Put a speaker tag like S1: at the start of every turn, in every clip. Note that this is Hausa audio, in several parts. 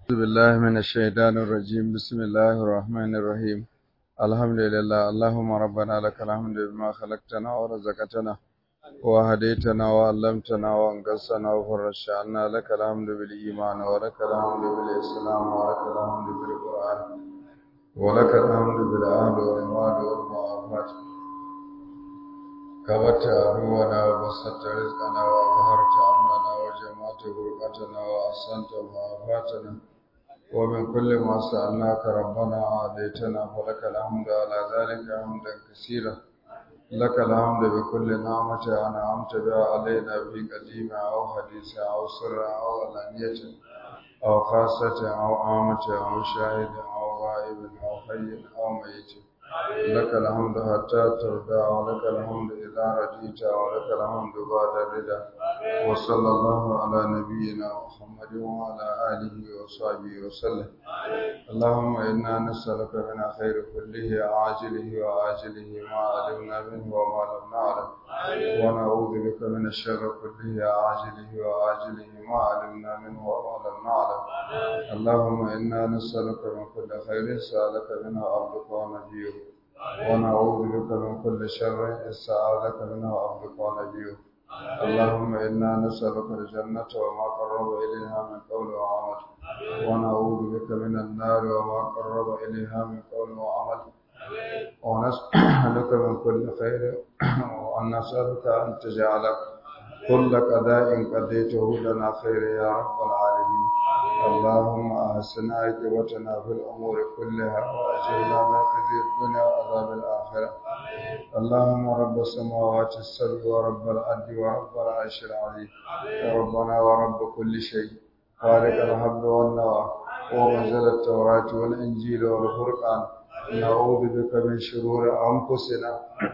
S1: أعوذ بالله من الشيطان الرجيم بسم الله الرحمن الرحيم الحمد لله اللهم ربنا لك الحمد بما خلقتنا ورزقتنا وهديتنا وعلمتنا وانقصنا وفرجت عنا لك الحمد بالإيمان ولك الحمد بالإسلام ولك الحمد بالقرآن ولك الحمد بالأهل والمال والمعافاة كبت عدونا وبسطت رزقنا وأظهرت أمننا وجمعت غربتنا وأحسنت معافاتنا ومن كل ما سألناك ربنا عاديتنا فلك الحمد على ذلك حمدا كثيرا لك الحمد بكل نعمة أنعمت بها علينا في قديم أو حديث أو سر أو علانية أو خاصة أو عامة أو شاهد أو غائب أو حي أو ميت لك الحمد حتى ترضى ولك الحمد إذا رضيت ولك الحمد بعد الرضا وصلى الله على نبينا محمد وعلى آله وصحبه وسلم اللهم إنا نسألك من خير كله عاجله وآجله ما علمنا منه وما لم نعلم ونعوذ بك من الشر كله عاجله وآجله ما علمنا منه وما لم نعلم اللهم إنا نسألك من كل خير سألك منه عبدك ونبيك ونعوذ بك من كل شر استعاذك منه عبدك ونبيك اللهم إنا نسألك الجنة وما قرب إليها من قول وعمل ونعوذ بك من النار وما قرب إليها من قول وعمل ونسألك من كل خير وأن نسألك أن تجعل كل قضاء قضيته لنا خير يا رب العالمين اللهم أحسن عاقبتنا في الأمور كلها وأجرنا من خزي الدنيا وعذاب الآخرة اللهم رب السماوات السبع ورب الأرض ورب العرش العظيم ربنا ورب كل شيء خالق الحب والنوى ومنزل التوراة والإنجيل والفرقان نعوذ بك من شرور أنفسنا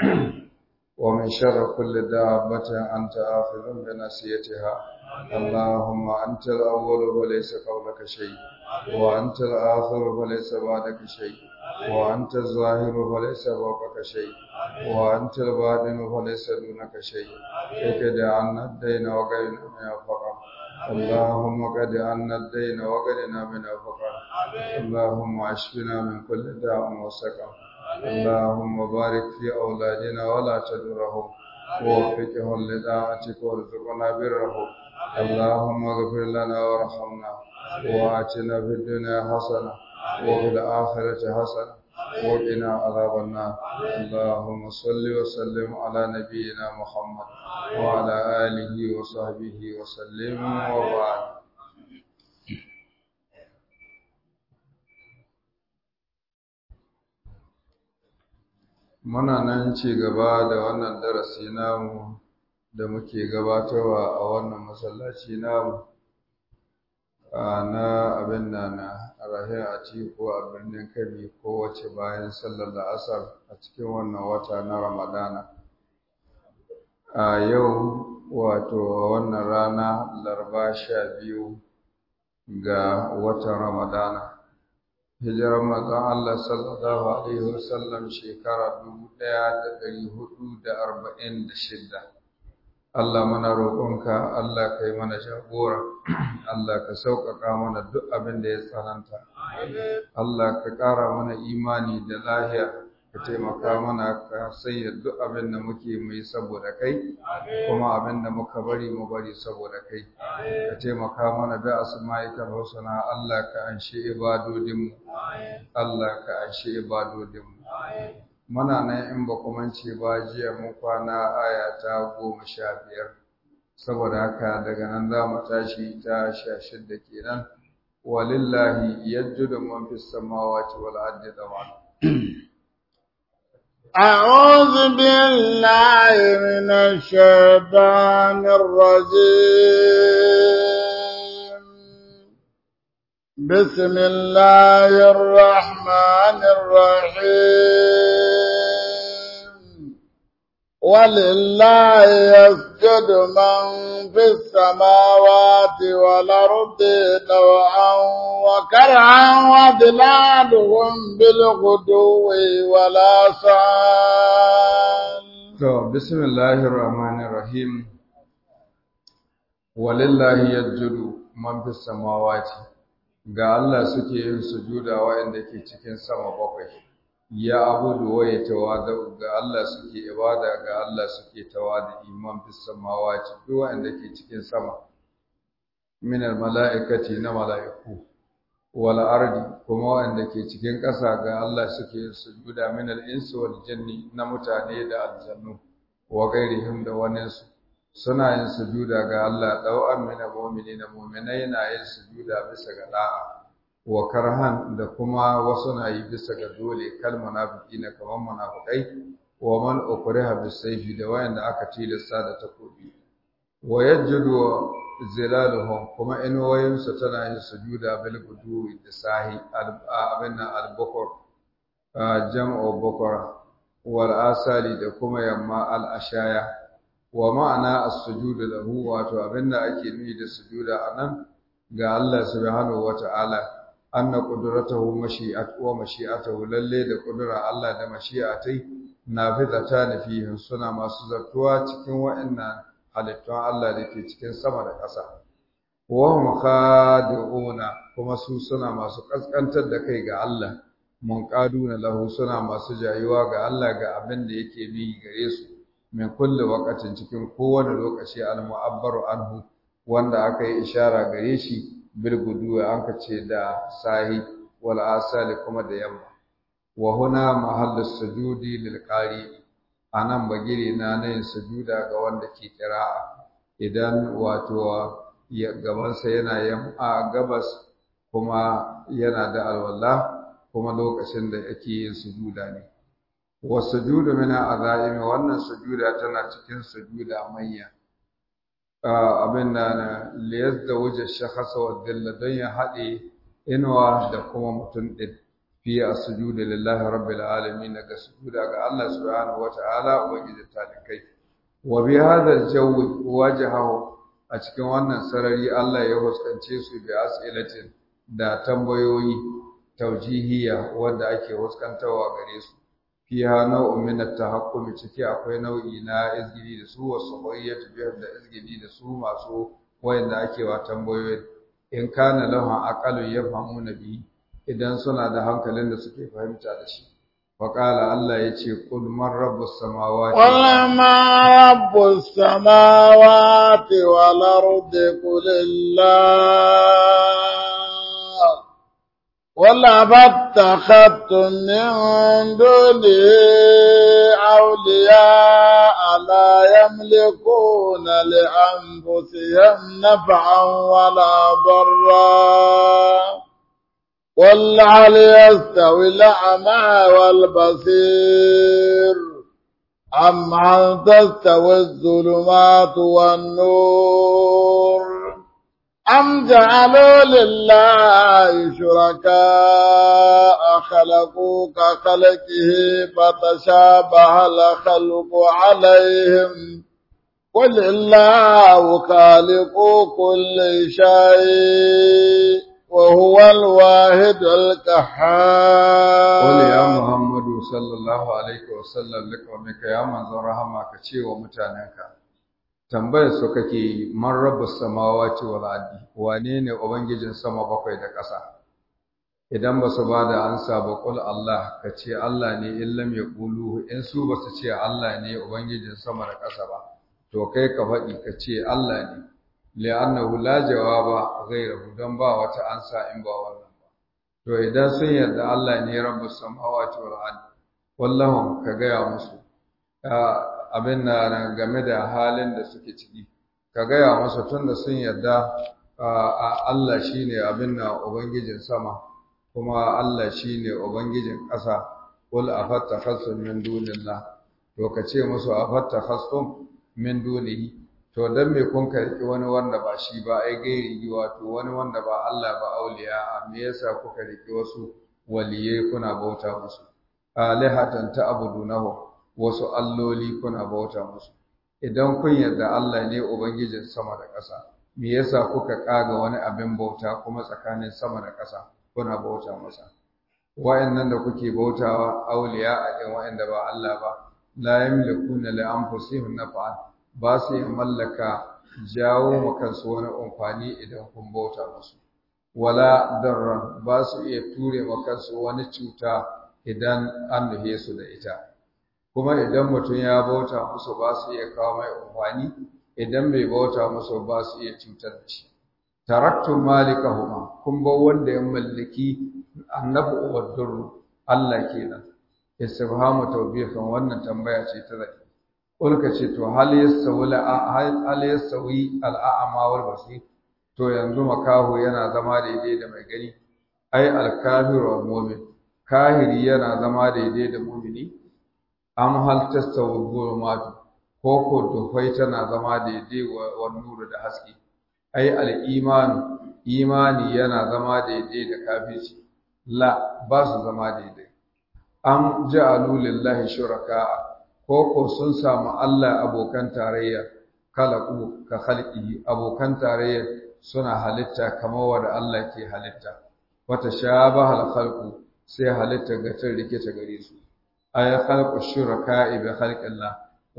S1: ومن شر كل دابة أنت آخذ بنسيتها اللهم أنت الأول وليس قبلك شيء وأنت الآخر وليس بعدك شيء وأنت الظاهر وليس فوقك شيء وأنت الباطن وليس دونك شيء اكد عنا الدين وقرنا من الفقر اللهم قد عنا الدين وقرنا من الفقر اللهم اشفنا من كل داء وسقم اللهم بارك في أولادنا ولا تدرهم ووفقهم لطاعتك وارزقنا برهم اللهم اغفر لنا وارحمنا وآتنا في الدنيا حسنة وفي الآخرة حسنة وقنا عذاب النار اللهم صل وسلم على نبينا محمد وعلى آله وصحبه وسلم وبعد muna nan ci gaba da wannan darasi namu da muke gabatarwa a wannan masallaci namu na abin da na rahe a ci ko a birnin kabi kowace bayan sallar la'asar a cikin wannan wata na ramadana a yau wato wannan rana larba sha biyu ga watan ramadana hijirar manzon Allah sallallahu alaihi wasallam shekara dubu ɗaya da ɗari hudu da arba'in da shidda Allah mana roƙonka Allah ka yi mana jagora Allah ka sauƙaƙa mana duk abin da ya tsananta Allah ka ƙara mana imani da lahiya ka taimaka mana ka sanya duk abin da muke mai saboda kai kuma abin da muka bari mu bari saboda kai ka taimaka mana da asma'ikal husna Allah ka anshe ibadodinmu Allah ka anshe ibadodinmu muna nan in ba kuma ce ba jiya mun kwana aya ta goma sha biyar saboda haka daga nan za mu tashi ta sha shidda kenan walillahi yajjudu man fis samawati wal ardi dawan
S2: أعوذ بالله من الشيطان الرجيم بسم الله الرحمن الرحيم ولله يسجد من في السماوات والأرض طوعا وكرها وظلالهم بالغدو والآصال
S1: To, bismillahir rahmanir rahim walillahi yajjudu man fis samawati ga Allah suke yin sujuda waɗanda ke cikin sama bakwai ya abudu wa ya tawada ga Allah suke ibada ga Allah suke tawada iman bis samawati duk waɗanda ke cikin sama min al mala'ikati na mala'iku wal ardi kuma waɗanda ke cikin ƙasa ga Allah suke yin sujuda min al insi wal jinni na mutane da aljannu wa gairihim da waninsu suna yin sujuda ga Allah ɗau'an mina mu'mini na mu'minai na yin sujuda bisa ga da'a wa karhan da kuma wasu na yi bisa ga dole kal munafiki na kamar munafikai wa man ukriha bisayfi da wayanda aka tilasta da takobi wa yajudu zilaluhum kuma inuwayensu tana yin sujuda bil gudu da sahi abin al-bukur jam'u bukur wal asali da kuma yamma al-ashaya wa ma'ana as-sujud lahu wato abinda ake nufi da sujuda anan ga Allah subhanahu wata'ala anna qudratuhu mashi'at wa mashi'atuhu lalle da kudura Allah da mashi'atai nafizatan fihi suna masu zartuwa cikin wa'annan halittun Allah da ke cikin sama da ƙasa wa hum khadi'una kuma su suna masu kaskantar da kai ga Allah munqaduna lahu suna masu jayuwa ga Allah ga abin da yake bi gare su min kulli waqatin cikin kowane lokaci al-mu'abbaru anhu wanda aka yi ishara gare shi bil guduwa an ka ce da sahi wal asali kuma da yamma wa huna mahallu sujudi lil qari anan bagire na nayin sujuda ga wanda ke kira'a idan wato ya gabansa yana yamma gabas kuma yana da alwala kuma lokacin da yake yin sujuda ne wasujudu min azaimi wannan sujuda tana cikin sujuda manya abin da na liyaz da wuce shakhasa wa dilla don ya haɗe inuwa da kuma mutum ɗin fi a sujudu lillahi rabbil alamin daga sujuda ga Allah subhanahu wa ta'ala ubangiji talikai wa bi hadha al-jawi wajahahu a cikin wannan sarari Allah ya huskance su bi as'ilatin da tambayoyi taujihiya wanda ake huskantawa gare su fiha nau'un min at-tahakkumi ciki akwai nau'i na izgili da su wasu qayyatu biyar da izgili da su masu wayanda ake wa tambayoyi in kana lahu aqalu yafhamuna bi idan suna da hankalin da suke fahimta da shi wa qala Allah yace qul man rabbus samawati
S2: qul ma rabbus samawati wal ardi qulillah ولا فاتخذتم من دونه أولياء لا يملكون لأنفسهم نفعا ولا ضرا قل هل يستوي الأعمى والبصير أم هل تستوي الظلمات والنور أم جعلوا لله شركاء خلقوا كخلقه فتشابه الخلق عليهم قل الله خالق كل شيء وهو الواحد القهار
S1: قل يا محمد صلى الله عليه وسلم لقومك يا من رحمة كشي ومتانك tambayar su kake man rabbus samawati wal ardi wane ne ubangijin sama bakwai da ƙasa idan ba su ba da ansa ba qul Allah ka ce Allah ne in lam yaqulu in su ba su ce Allah ne ubangijin sama da ƙasa ba to kai ka faɗi ka ce Allah ne li'annahu la jawaba ghayruhu dan ba wata ansa in ba wannan ba to idan sun yarda Allah ne rabbus samawati wal ardi wallahu ka gaya musu abin na game da halin da suke ciki ka gaya masa tun da sun yarda Allah shi ne abin na Ubangijin sama kuma Allah shi ne Ubangijin ƙasa kul a fatta khassun min dunillah to ka ce musu a fatta khassun min dunihi to dan me kun karki wani wanda ba shi ba ai gairi wato wani wanda ba Allah ba auliya me yasa kuka riki wasu waliyai kuna bauta musu alihatan ta'budunahu wasu alloli kuna bauta musu idan kun yarda Allah ne ubangijin sama da ƙasa me yasa kuka kaga wani abin bauta kuma tsakanin sama da ƙasa kuna bauta masa wa'annan da kuke bautawa auliya a ɗin wa'anda ba Allah ba la yamlikuna li anfusihim naf'an ba su yi mallaka jawo ma kansu wani amfani idan kun bauta musu wala darran ba su iya ture wa kansu wani cuta idan an nuhe su da ita kuma idan mutum ya bauta musu ba su iya kawo mai amfani idan bai bauta musu ba su iya cutar da shi taraktu malikahuma kun ba wanda ya mallaki annabu wa durru Allah kenan istifhamu tawbihan wannan tambaya ce ta zaki kulka ce to hal yasawi hal yasawi al'a'ma wal basir to yanzu makahu yana zama daidai da mai gani ai al-kafiru wal mu'min kahiri yana zama daidai da mu'mini am hal tasawi gulmatu ko ko dufai tana zama daidai wa nuru da haske ai al-iman imani yana zama daidai da kafirci la ba su zama daidai am ja'alu lillahi shuraka ko ko sun samu Allah abokan tarayya kalaku ka khalqihi abokan tarayya suna halitta kamar wanda Allah ke halitta wata shabaha al-khalqu sai halitta ga tun rikice gare su ay khalqu shuraka'i bi khalqillah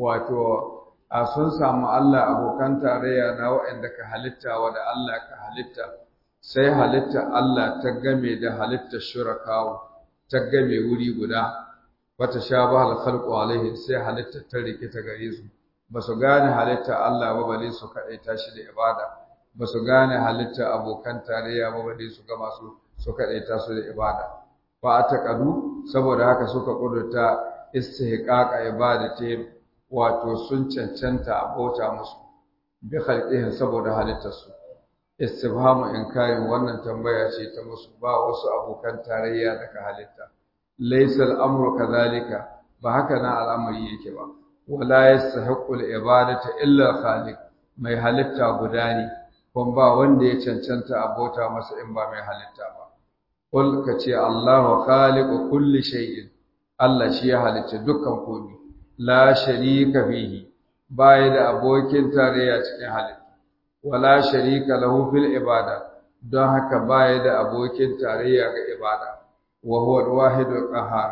S1: wato a sun samu Allah abokan tarayya na waɗanda ka halitta wanda Allah ka halitta sai halitta Allah ta game da halitta shurakawo ta game wuri guda wata shabaha al-khalqu alaihi sai halitta ta rikita gare su ba su gane halitta Allah ba bale su kaɗaita shi da ibada ba su gane halitta abokan tarayya ba bale su gama su su kaɗaita su da ibada ba a taƙadu saboda haka suka ƙudurta istihqaqa ibadati wato sun cancanta a bauta musu bi khalqihin saboda halittarsu istifhamu inkarin wannan tambaya ce ta musu ba wasu abokan tarayya daga halitta laysa al-amru kadhalika ba haka na al'amari yake ba wala yastahiqqu al-ibadata illa khaliq mai halitta guda ne kuma ba wanda ya cancanta a bauta masa in ba mai halitta ba qul ka ce Allahu khaliqu kulli shay'in Allah shi ya halicci dukkan komai la sharika fihi baya da abokin tarayya cikin halitta wala sharika lahu fil ibada don haka baya da abokin tarayya ga ibada wa huwa al-wahidul qahhar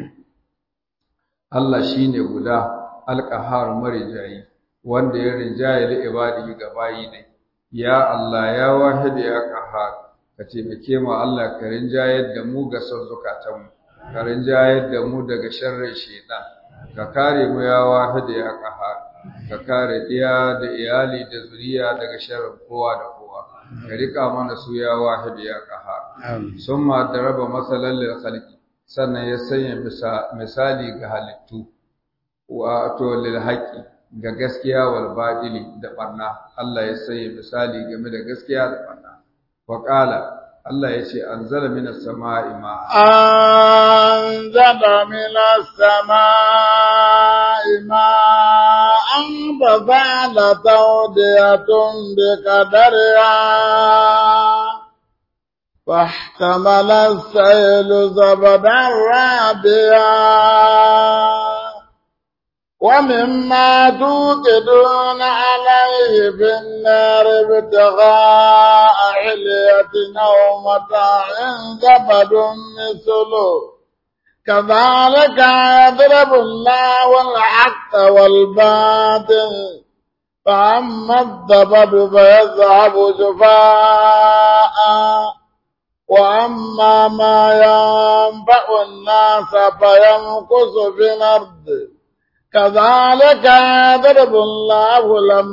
S1: Allah shine guda al-qahhar marijayi wanda ya rinjaye li ibadihi ga bayi ne ya Allah ya wahid ya qahhar ka taimake mu Allah ka rinjayar da mu ga son zukatanmu ka rinjayar da mu daga sharrin shaitan ka kare mu ya wahid ya qahhar ka kare diya da iyali da zuriya daga sharrin kowa da kowa ka rika mana su ya wahid ya qahhar summa daraba masalan lil khalqi sannan ya sanya misali ga halittu wato lil haqqi ga gaskiya wal badili da barna Allah ya sanya misali game da gaskiya da barna wa qala Allah ya ce anzala minas sama'i ma'a
S2: anzala minas sama'i ma'an fazala tawdiyatun biqadariha فاحتمل السيل زبدا رابيا ومما توقدون عليه في النار ابتغاء علية أو متاع زبد مثله كذلك يضرب الله الحق والباطل فأما الزبد فيذهب جفاء وأما ما ينفع الناس فيمكث في الأرض كذلك يضرب الله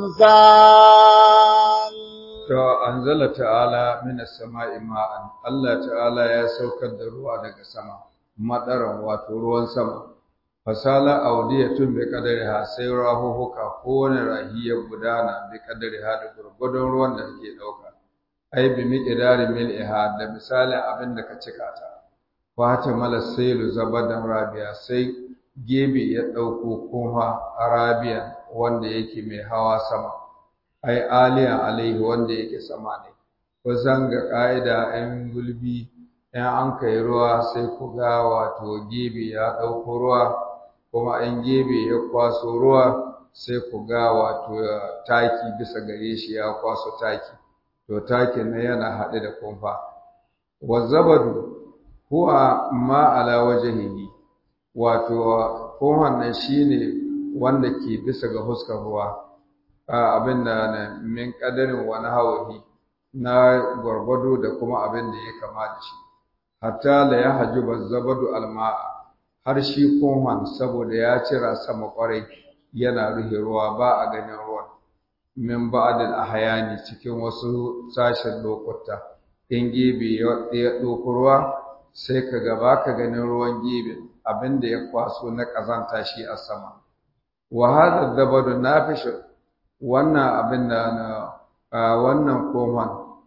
S2: الأمثال
S1: To anzala ta'ala minas sama'i ma'an Allah ta'ala ya saukar da ruwa daga sama madaran wato ruwan sama fasala audiyatun bi qadariha sai rahuhuka kowane rahi ya gudana bi qadariha da gurgudun ruwan da take dauka ai bi miqdari mil'iha da misalin abin da ka cika ta fata mala sailu zabadan rabiya sai gebe ya ɗauko kuma arabiyan wanda yake mai hawa sama ai aliyan alaihi wanda yake sama ne kusan ga ƙa'ida ‘yan gulbi ‘yan an kai ruwa sai ku ga wato gebe ya ɗauko ruwa kuma ‘yan gebe ya kwaso ruwa sai ku ga wato taki bisa gare shi ya kwaso taki to takin na yana haɗe da kumfa wazzabadu huwa ma ala wajhihi wato kohon nan shine wanda ke bisa ga huskar ruwa abin da min kadarin wani hawahi na gwargwado da kuma abin da ya kama da shi hatta la ya hajuba zabadu alma'a har shi kohon saboda ya cira sama kwarai yana ruhe ruwa ba a ganin ruwan min ba'dil ahyani cikin wasu sashen lokuta in gebe ya ɗauko ruwa sai ka ga baka ganin ruwan gebe abinda ya kwaso na ƙazanta shi a sama wa hadha dabadu nafish wannan abin da na wannan kohon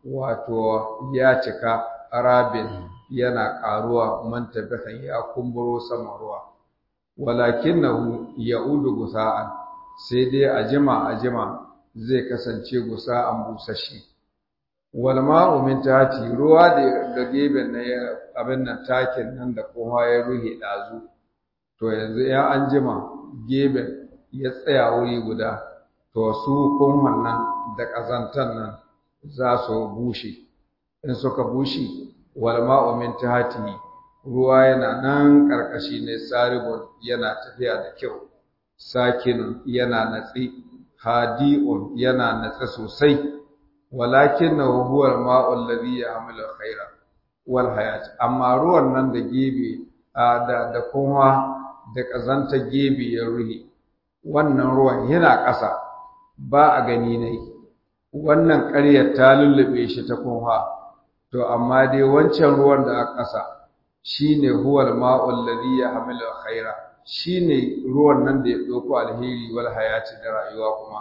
S1: wato ya cika arabin yana ƙaruwa man tabihan ya kumburo sama ruwa walakinahu ya'udu gusa'an sai dai a jima a jima zai kasance gusa'an busashi wal ma'u min tahti ruwa da da geben na abin nan takin nan da kowa ya ruhe dazu to yanzu ya an jima geben ya tsaya wuri guda to su kohon nan da kazantan nan za su bushe in suka bushe wal ma'u min tahti ruwa yana nan karkashi ne saribun yana tafiya da kyau sakinun yana natsi hadi'un yana natsa sosai walakinahu huwa al-ma'u alladhi ya'malu khaira wal hayat amma ruwan nan da gebe da da kuma da kazanta gebe ya ruhi wannan ruwan yana ƙasa ba a gani ne wannan ƙaryar ta lullube shi ta kuma to amma dai wancan ruwan da a ƙasa shine huwal ma'ul ladhi yahmilu khaira shine ruwan nan da ya dauko alheri wal hayati da rayuwa kuma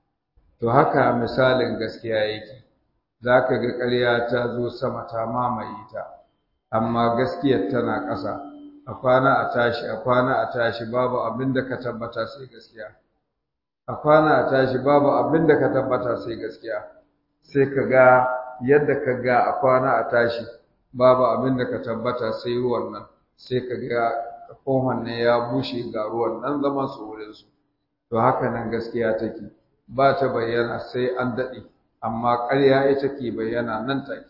S1: to haka misalin gaskiya yake zaka ga ƙarya ta zo sama ta mamaye ta amma gaskiyar tana ƙasa a kwana a tashi a kwana a tashi babu abin da ka tabbata sai gaskiya a kwana a tashi babu abin da ka tabbata sai gaskiya sai ka ga yadda ka ga a kwana a tashi babu abin da ka tabbata sai ruwan nan sai ka ga kohon ne ya bushe ga ruwan nan zaman su wurin su to haka nan gaskiya take ba ta bayyana sai an daɗe amma ƙarya ita ke bayyana nan take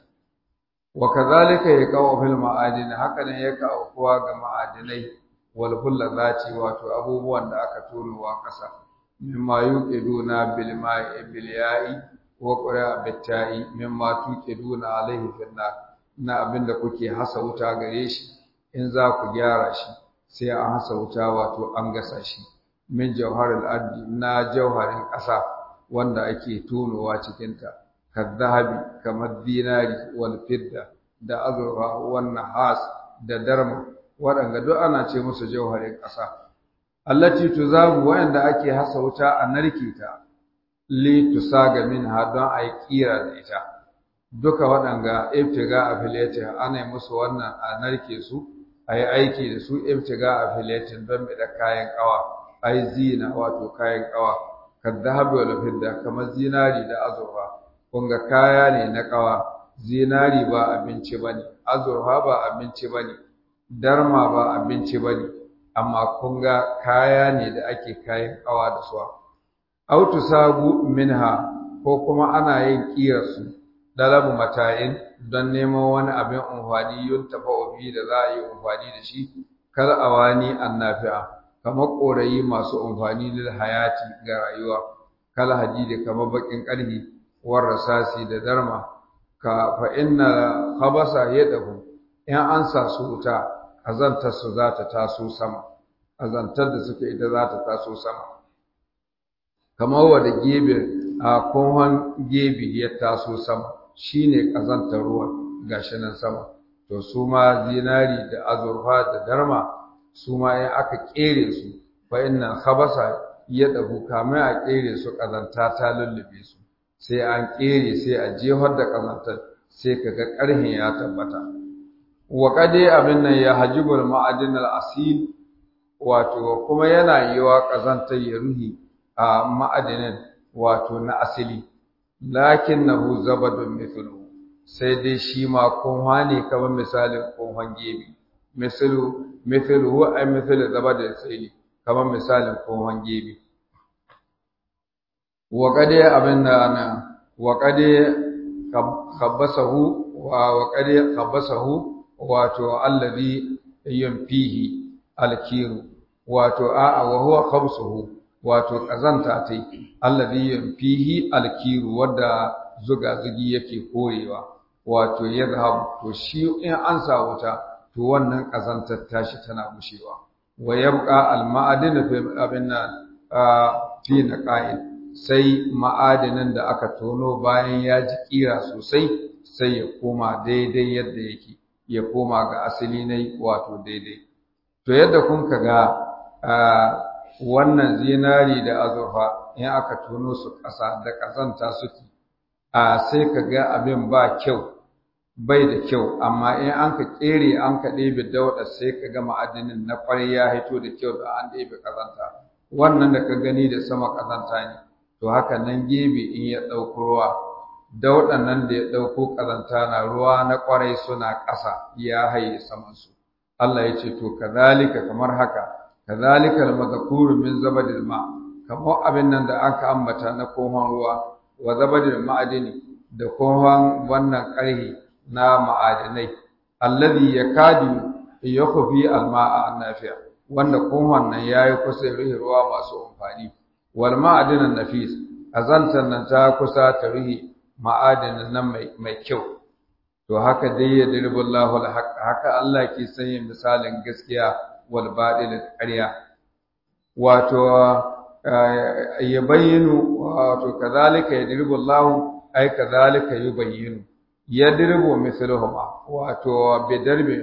S1: wa kadhalika yaqau fil ma'adin haka ne ya kawo kowa ga ma'adinai wal zati wato abubuwan da aka turowa ƙasa mimma yuqiduna bil ma'i bil ya'i wa qura bit ta'i mimma tuqiduna alaihi fil nar na abin da kuke hasa wuta gare shi in za ku gyara shi sai an hasa wuta wato an gasa shi min jawharil ardi na jawharin ƙasa wanda ake tonowa cikinta kadhahabi kamar dinari wal fidda da azurfa wan nahas da darma waɗanda duk ana ce musu jawharin ƙasa allati tuzabu wanda ake hasa wuta a narke ta li tusaga minha don a yi kira da ita duka waɗanga ibtiga affiliating ana musu wannan a narke su a yi aiki da su ibtiga affiliating don da kayan ƙawa a yi zina wato kayan ƙawa kaddahabi wal fidda kamar zinari da azurfa kunga kaya ne na ƙawa zinari ba abinci bane azurfa ba abinci bane darma ba abinci bane amma kunga kaya ne da ake kayan ƙawa da su autu sagu minha ko kuma ana yin ƙirarsu dalabu mata'in don neman wani abin amfani yun tafa bi da za a yi amfani da shi kal awani annafi'a kamar korayi masu amfani lil hayati ga rayuwa kal hadidi kamar bakin karhi war rasasi da darma ka fa inna khabasa yadahu in an sa su wuta azantar su za ta taso sama azantar da suke ita za ta taso sama kamar wanda gebe a kohon gebe ya taso sama shine kazantar ruwan gashi nan sama to su ma zinari da azurfa da darma su ma in aka kere su fa inna khabasa ya dabu kamar a kere su kazanta ta lullube su sai an kere sai a jefar da kazantar sai kaga karhin ya tabbata wa qadi abin nan ya hajibul ma'adin al-asil wato kuma yana yiwa kazantar ya ruhi a ma'adinin wato na asili lakinnahu zabadun mithlu sai dai shi ma kunwa ne kamar misalin kunwan gebe misalu mithlu huwa ay mithlu zabadun sai kamar misalin kunwan gebe wa qadi abinda ana wa qadi khabbasahu wa wa qadi khabbasahu wato alladhi yunfihi alkiru wato a'a wa huwa khabsuhu wato ƙazanta ta alladhi fihi alkiru wadda zuga zugi yake korewa wato yadhhab to shi in an sa wuta to wannan kazantar tashi tana gushewa wa yabqa al ma'adin fi abinna fi naqa'in sai ma'adinin da aka tono bayan ya ji kira sosai sai ya koma daidai yadda yake ya koma ga asali ne wato daidai to yadda kun ga wannan zinari da azurfa in aka tono su ƙasa da ƙazanta suke a sai ka ga abin ba kyau bai da kyau amma in an ka ƙere an ka ɗebe dauɗa sai ka ga ma'adinin na ƙwarai ya hito da kyau da an ɗebe ƙazanta wannan da ka gani da sama ƙazanta ne to haka nan gebe in ya ɗauko ruwa dauɗan nan da ya ɗauko ƙazanta na ruwa na ƙwarai suna ƙasa ya haye samansu Allah ya ce to kazalika kamar haka kazalika al-madhkuru min zabadil ma kamar abin nan da aka ambata na kohon ruwa wa zabadil ma'adini da kohon wannan ƙarhi na ma'adinai alladhi yakadu yakhfi al-ma'a an-nafi'a wanda kohon nan yayi kusa rihi ruwa masu amfani wal ma'adinan nafis azantan nan ta kusa ta rihi ma'adinin nan mai mai kyau to haka dai ya dirbullahu al-haq haka Allah ke sanya misalin gaskiya wal batil ƙarya wato ya bayyinu wato kazalika ya dirbullahu ai kazalika yubayyinu ya dirbu mislahuma wato bi darbi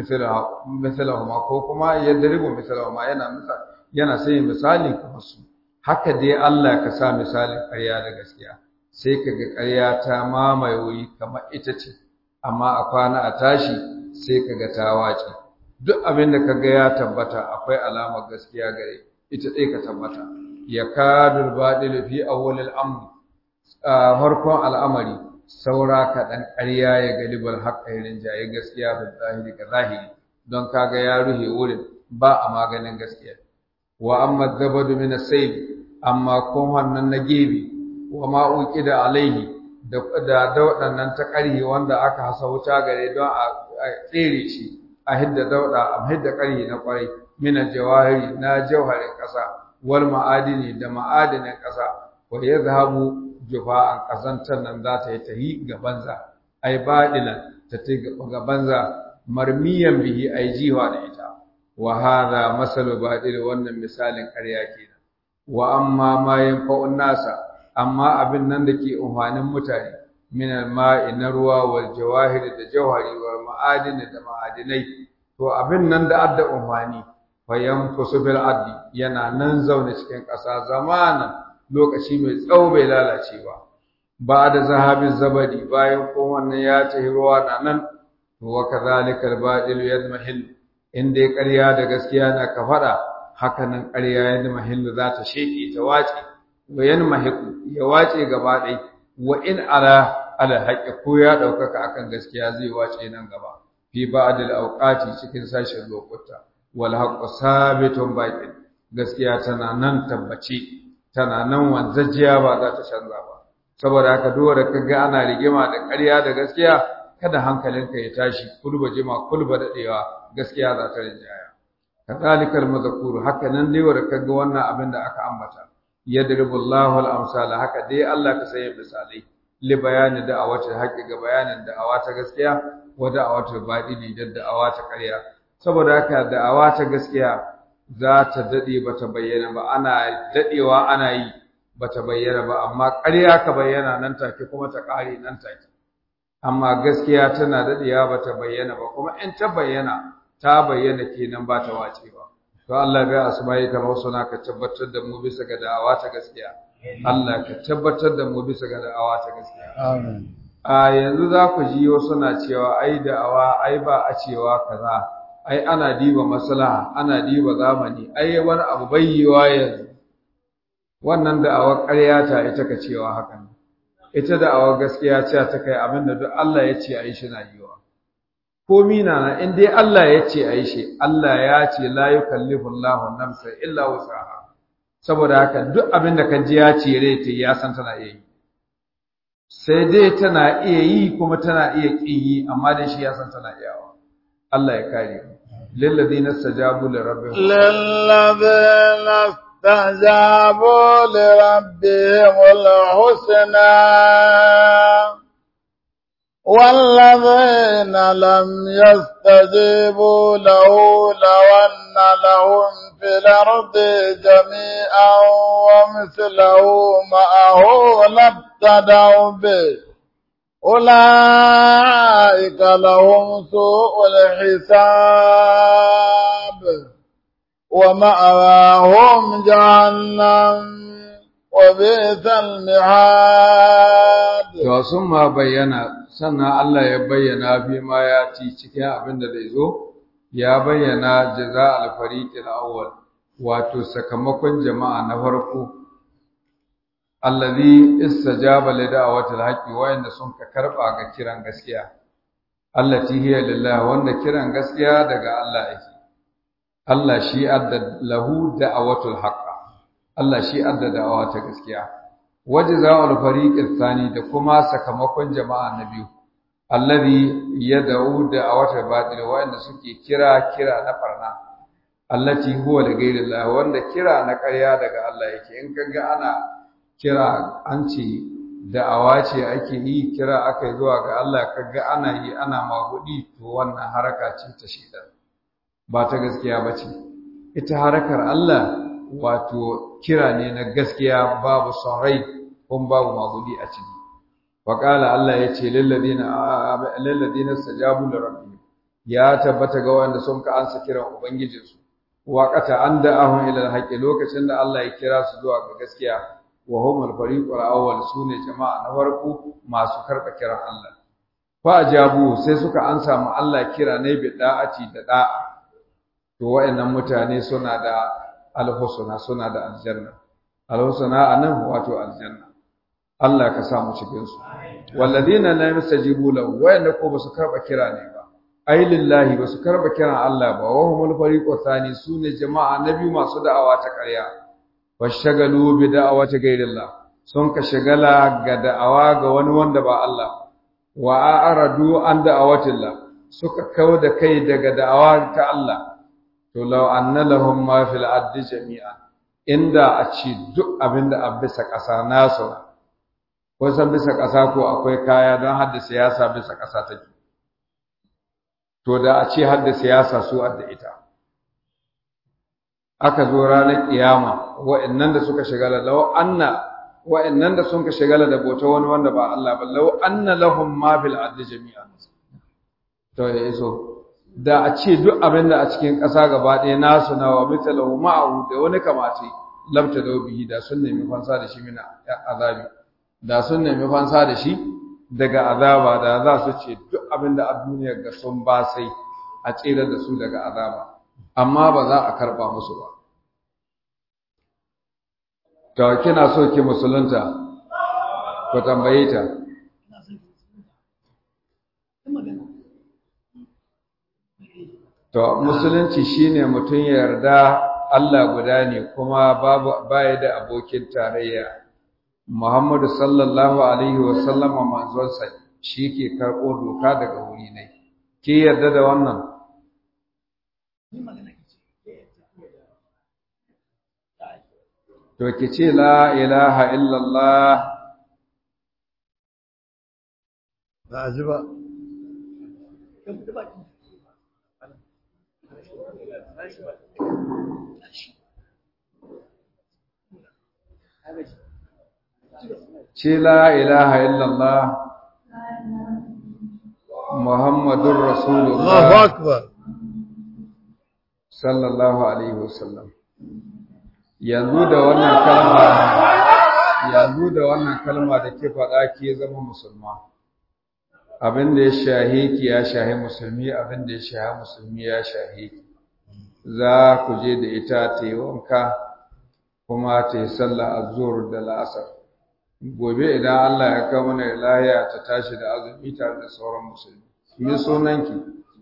S1: mislahuma ko kuma ya dirbu mislahuma yana misali yana sanya misali kamar su haka dai Allah ka sa misalin ƙarya da gaskiya sai kaga ƙarya ta mamaye wuri kamar ita ce amma a kwana a tashi sai kaga ta wace duk abin da kaga ya tabbata akwai alamar gaskiya gare ita dai ka tabbata ya kadul badil fi awwalil amr farkon al'amari saura kaɗan ƙarya ya galibal haƙƙairin jaye gaskiya da zahiri ka zahiri don kaga ya ruhe wurin ba a maganin gaskiya wa amma zabadu min as-sayb amma kohon nan na gebe wa ma uqida alaihi da da daudan ta ƙarhi wanda aka hasa wuta gare don a tsere shi a hidda dauda a hidda ƙarhi na ƙwarai min jawahiri na jawharin ƙasa wal ma'adini da ma'adinin ƙasa wa yadhhabu jufa'an ƙazantar nan za ta yi tahi ga banza ai badilan ta ta ga banza marmiyan bihi ai jiwa da ita wa hadha masalu badil wannan misalin ƙarya kenan wa amma ma yanfa'un nasa amma abin nan da ke umfanin mutane min al-ma'i na ruwa wal jawahir da jawhari wal ma'adin da ma'adinai to abin nan da adda umfani fa yanfusu bil addi yana nan zaune cikin ƙasa zamanan lokaci mai tsawo bai lalace ba ba da zahabin zabadi bayan ko wannan ya tahi ruwa na nan to wa kadhalika al-badil yadmahil inda ƙarya da gaskiya na ka faɗa haka nan ƙarya yadmahil za ta sheke ta wace wa yanmahiku ya wace gaba ɗai wa in ala ala haqqi ko ya ɗaukaka akan gaskiya zai wace nan gaba fi ba'dil awqati cikin sashen lokuta wal haqqu sabitun baqin gaskiya tana nan tabbace tana nan wanzajiya ba za ta canza ba saboda haka dole ka ga ana rigima da ƙarya da gaskiya kada hankalinka ya tashi kulba jima kulba dadewa gaskiya za ta rinjaya kadhalikal madhkur haka nan dai wanda kaga wannan abin da aka ambata yadribu Allahu al-amsala haka dai Allah ka sai misalai li bayani da awata haƙi ga bayanin da awata gaskiya wa da awata badili da da awata ƙarya saboda haka da awata gaskiya za ta daɗe ba ta bayyana ba ana daɗewa ana yi ba ta bayyana ba amma ƙarya ka bayyana nan take kuma ta ƙare nan take amma gaskiya tana daɗewa ba ta bayyana ba kuma in ta bayyana ta bayyana kenan ba ta wace ba to Allah bai asma'i ka suna ka tabbatar da mu bisa ga da'awa ta gaskiya Allah ka tabbatar da mu bisa ga da'awa ta gaskiya
S2: Amin.
S1: a yanzu za ku ji wasu na cewa ai da'awa ai ba a cewa kaza ai ana diba maslaha ana diba zamani ai wani abu bayyewa yanzu wannan da'awar ƙarya ta ita ka cewa hakan ita da'awar gaskiya ce ta kai abin da duk Allah ya ce ai shi na yiwa ko mina na in dai Allah ya ce ai shi Allah ya ce la yukallifu Allahu nafsan illa wus'aha saboda haka duk abin da ka ji ya ce rai ta ya san tana iya yi sai dai tana iya yi kuma tana iya ƙin yi amma dai shi ya san tana iyawa Allah ya kare mu lilladheena istajabu li rabbihim
S2: للذين استجابوا لربهم الحسنى والذين لم يستجيبوا له لو أن لهم في الأرض جميعا ومثله معه لابتدوا به أولئك لهم سوء الحساب ومأواهم جهنم وبئس المهاد
S1: to sun ma bayyana sannan Allah ya bayyana fi ma ya ci cikin abin da zai zo ya bayyana jaza al-fariqil awwal wato sakamakon jama'a na farko allazi istajaba li da'watil haqqi wa'inda sun ka karba ga kiran gaskiya allati hiya lillah wanda kiran gaskiya daga Allah yake Allah shi adda lahu da'watul haqq Allah shi adda da'awa ta gaskiya wajza'ul fariqil thani da kuma sakamakon jama'a na biyu allazi yad'u da'watul batil wa'inda suke kira kira na farna allati huwa li ghairillah wanda kira na ƙarya daga Allah yake in kaga ana kira an ce da'awa ce ake yi kira aka yi zuwa ga Allah kaga ana yi ana magudi to wannan haraka ce ta shaitan ba ta gaskiya ba ce ita harakar Allah wato kira ne na gaskiya babu son rai kuma babu magudi a ciki Waƙala Allah ya ce lilladina stajabu li rabbihim ya tabbata ga wanda sun ka ansa kiran ubangijinsu waqata an da'ahum ila alhaqi lokacin da Allah ya kira su zuwa ga gaskiya wa humul fariqul awwal sune jama'a na farko masu karba kiran Allah fa ajabu sai suka ansa mu Allah kira ne bi da'ati da da'a to wayannan mutane suna da alhusna suna da aljanna alhusna anan wato aljanna Allah ka sa mu cikin su walladina la yastajibu lahu wayanda ko basu karba kira ne ba ai lillahi basu karba kiran Allah ba wa humul fariqu thani sune jama'a nabi masu da'awa ta ƙarya washagalu bi da'awati ghairillah sun ka shagala ga da'awa ga wani wanda ba Allah wa a'radu an da'awatillah suka kawo da kai daga da'awa ta Allah to law anna lahum ma fil ardi jami'an inda a ci duk abinda a bisa ƙasa nasu ko san bisa ƙasa ko akwai kaya don hadda siyasa bisa ƙasa take to da a ce hadda siyasa su adda ita aka zo ranar kiyama wa'annan da suka shigala law anna wa'annan da sun ka shigala da bota wani wanda ba Allah ba law anna lahum ma fil ardi jami'an to ya iso da a ce duk abin da a cikin ƙasa gaba ɗaya nasu na wa mithlahu ma'ahu da wani kamace lamta da bihi da sun nemi fansa da shi mina azabi da sun nemi fansa da shi daga azaba da za su ce duk abin da a duniyar ga sun ba sai a tsere da su daga azaba amma ba za a karba musu ba to kina so ki musulunta ku tambaye ta to musulunci shine mutum ya yarda Allah guda ne kuma babu baya da abokin tarayya Muhammadu sallallahu alaihi wa sallama manzonsa shi ke karɓo doka daga wuri ne ki yarda da wannan to ki ce la ilaha illallah
S2: ba a ji ba
S1: ce la ilaha illallah muhammadun
S2: Allahu
S1: rasulullah
S2: akbar
S1: sallallahu alaihi wasallam yanzu da wannan kalma yanzu da wannan kalma da ke faɗa ke zama musulma abin da ya shahe ki ya shahe musulmi abin da ya shahe musulmi ya shahe ki za ku je da ita ta yi wanka kuma ta yi sallah azhur da la'asar gobe idan Allah ya kawo mana lahiya ta tashi da azumi tare da sauran musulmi me sunanki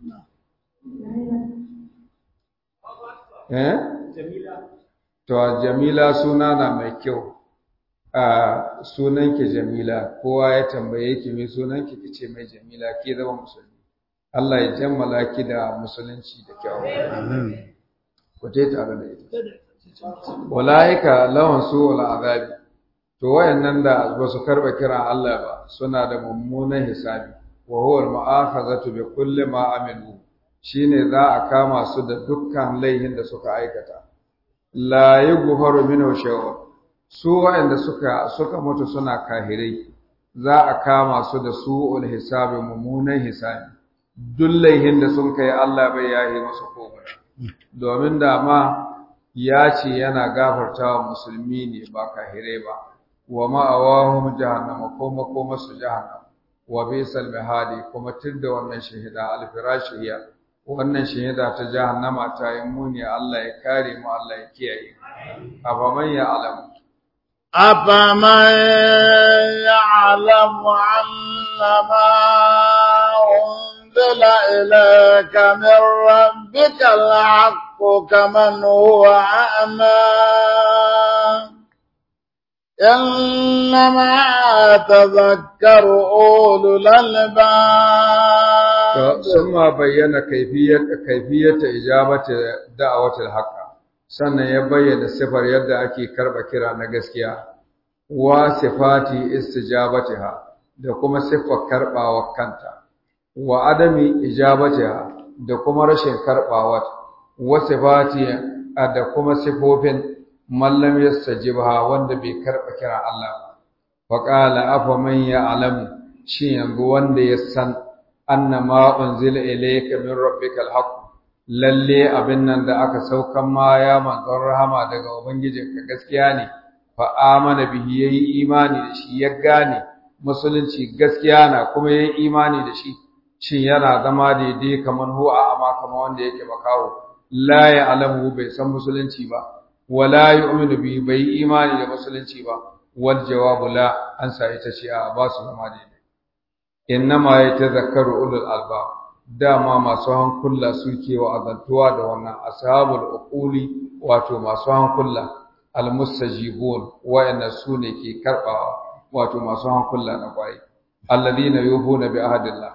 S1: eh to jamila suna na mai kyau a sunanki jamila kowa ya tambaye ki me sunanki kice mai jamila ke zama musulmi Allah ya jammala ki da musulunci da kyau ku je tare da ita walaika lawan su wal azabi to wayannan da ba su karba kiran Allah ba suna da mummunan hisabi wa huwa al mu'akhazatu bi kulli ma amilu shine za a kama su da dukkan laihin da suka aikata la yughfaru minhu shay'un su wayanda suka suka mutu suna kahirai za a kama su da su'ul hisabi mummunan hisabi duk laihin da sun kai Allah bai yahi musu komai domin da ma ya ce yana gafartawa musulmi ne ba kahirai ba wa ma'awahum jahannama ko makoma su jahannama wa bisal mihadi kuma da wannan shahida alfirashiya wannan shahida ta jahannama ta yi muni Allah ya kare mu Allah ya kiyaye afaman ya alamu
S2: أفمن يعلم أنما أنزل إليك من ربك الحق كمن هو أعمى إنما تذكر أولو الألباب
S1: ثم بين كيفية كيفية إجابة دعوة الحق sannan ya bayyana sifar yadda ake karɓa kira na gaskiya wa sifati istijabatiha da kuma siffar karɓawa kanta wa adami ijabatiha da kuma rashin karɓawa wa sifati da kuma sifofin mallam yastajibha wanda bai karɓa kira Allah ba fa qala afa man ya'lamu shi yanzu wanda ya san annama unzila ilayka min rabbikal haqq lalle abin nan da aka saukan ma ya manzon rahama daga ubangijinka gaskiya ne fa amana bihi yayi imani da shi ya gane musulunci gaskiya na kuma yayi imani da shi shin yana zama daidai kaman huwa amma kamar wanda yake makawo la ya'lamu bai san musulunci ba wala yu'minu bihi bai imani da musulunci ba wal jawabu la an sa ita ce a ba su zama daidai innama yatazakkaru ulul albab dama masu hankula suke wa azantuwa da wannan ashabul uquli wato masu hankula almustajibun wa'anna sune ke karbawa wato masu hankula na kwai alladhina yufuna bi ahdillah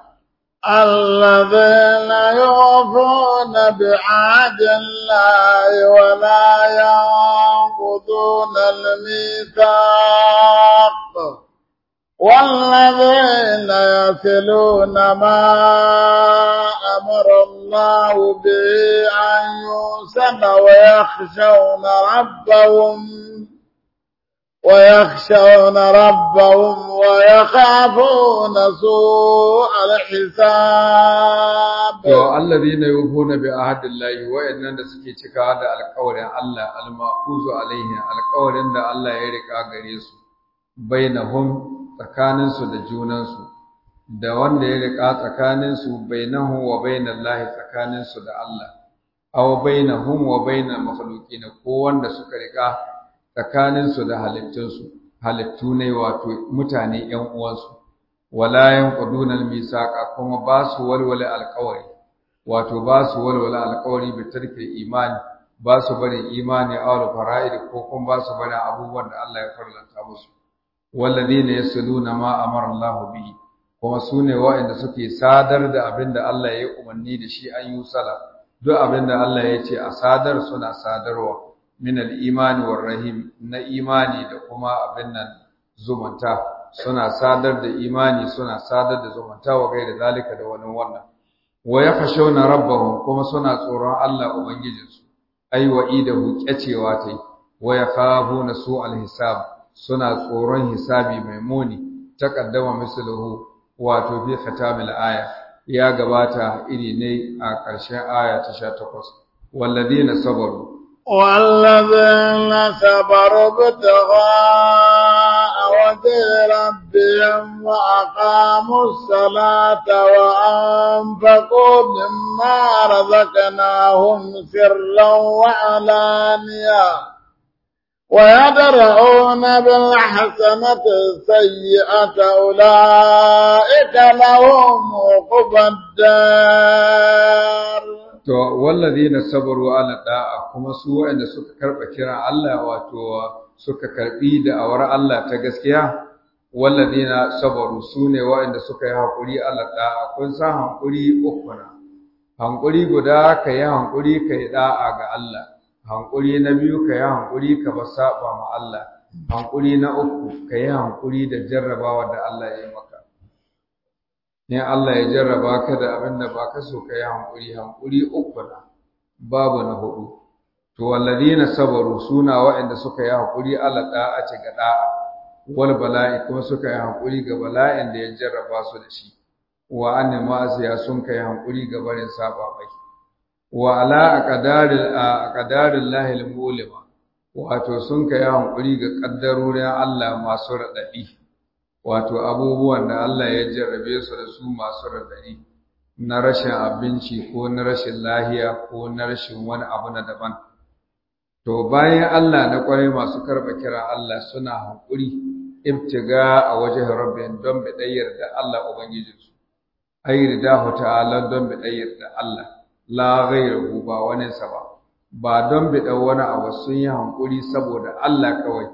S2: الذين يوفون بعهد الله ولا ينقضون الميثاق والذين يصلون ما أمر الله به أن يوصل ويخشون ربهم ويخشون ربهم ويخافون سوء الحساب
S1: to alladhina yufuna bi ahdillahi wa'annan da suke cikawa da alƙawarin Allah al-mafuzu alaihi alƙawarin da Allah ya rika gare su bainahum tsakaninsu da junansu da wanda ya riƙa tsakaninsu bainahu wa bainallahi tsakaninsu da Allah aw bainahum wa bainal makhluqin ko wanda suka riƙa tsakaninsu da halittunsu halittu ne wato mutane ƴan uwansu wala yanquduna al-misaqa kuma ba su walwala alƙawari wato ba su walwala alƙawari bi tarki imani ba su bari imani aw fara'id ko kuma ba su bari abubuwan da Allah ya farlanta musu walladhina yasluna ma amara Allah bihi kuma sune waɗanda suke sadar da abinda Allah ya umarni da shi an yi sala duk abinda Allah ya ce a sadar suna sadarwa min al-imani war rahim na imani da kuma abin nan zumunta suna sadar da imani suna sadar da zumunta wa gaida zalika da wani wannan wa yakhshawna rabbahum kuma suna tsoron Allah ubangijinsu ai wa'idahu kyacewa tai wa yakhafuna su'al hisab suna tsoron hisabi mai muni taqaddama misluhu wato fi khatamil aya ya gabata iri ne a ƙarshen aya ta 18 walladina sabaru
S2: والذين صبروا ابتغاء وجه ربهم وأقاموا الصلاة وأنفقوا مما رزقناهم سرا وعلانية ويدرؤون بالحسنة السيئة أولئك لهم عقبى الدار
S1: to walladina sabaru ala da'a kuma su waɗanda suka karba kiran Allah wato suka karbi da awar Allah ta gaskiya walladina sabaru sune waɗanda suka yi hakuri ala da'a kun san hankuri uku na hankuri guda ka yi hankuri ka yi da'a ga Allah hankuri na biyu ka yi hankuri ka ba saba ma Allah hankuri na uku ka yi hankuri da jarrabawa da Allah ya yi maka in Allah ya jarraba ka da abin da ba ka so ka yi hankuri hankuri uku na babu na hudu to walladina sabaru suna waɗanda suka yi hankuri ala da'ati ga da'a wal bala'i kuma suka yi hankuri ga bala'in da ya jarraba su da shi wa anni ma'asiya sun kai hankuri ga barin saba mai wa ala aqdaril aqdaril lahil mulima wato sun kai hankuri ga kaddarorin Allah masu radadi wato abubuwan da Allah ya jarrabe su da su masu radadi na rashin abinci ko na rashin lahiya ko na rashin wani abu na daban to bayan Allah na kwarai masu karba kira Allah suna hankuri ibtiga a wajen rabbin don bidayyar da Allah ubangijinsu ai ridahu ta'ala don bidayyar da Allah la ghayruhu ba wani sa ba ba don bidan wani abu sun yi hankuri saboda Allah kawai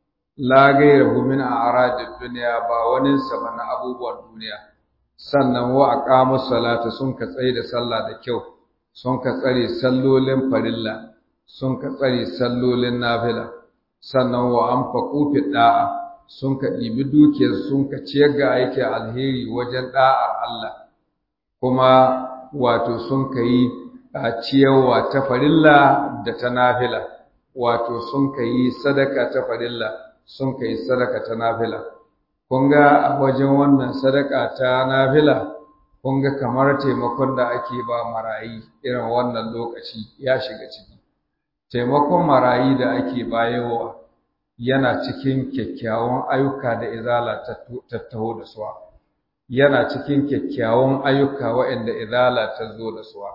S1: la ghayruhu min a'radid dunya ba wani sa ba na abubuwan duniya sannan wa aqamu salata sun ka tsaye da sallah da kyau sun ka tsare sallolin farilla sun ka tsare sallolin nafila sannan wa anfaqu fi da'a sun ka ɗibi dukiyar sun ka ciyar ga aikin alheri wajen ɗa'ar Allah kuma wato sun ka yi a ciyarwa ta farilla da ta nafila wato sun ka yi sadaka ta farilla sun ka yi sadaka ta nafila kun ga a wajen wannan sadaka ta nafila kun ga kamar taimakon da ake ba marayi irin wannan lokaci ya shiga ciki taimakon marayi da ake bayarwa yana cikin kyakkyawan ayyuka da izala ta taho da suwa yana cikin kyakkyawan ayyuka waɗanda izala ta zo da suwa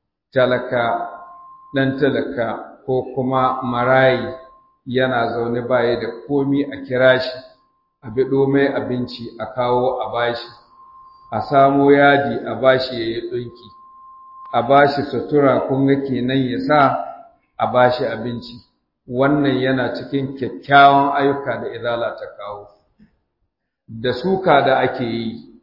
S1: talaka ɗan talaka ko kuma marayi yana zaune baya da komi a kira shi a biɗo mai abinci a kawo a bashi a samo yadi a bashi ya yi ɗinki a bashi sutura kun ga kenan ya sa a bashi abinci wannan yana cikin kyakkyawan ayyuka da izala ta kawo da suka da ake yi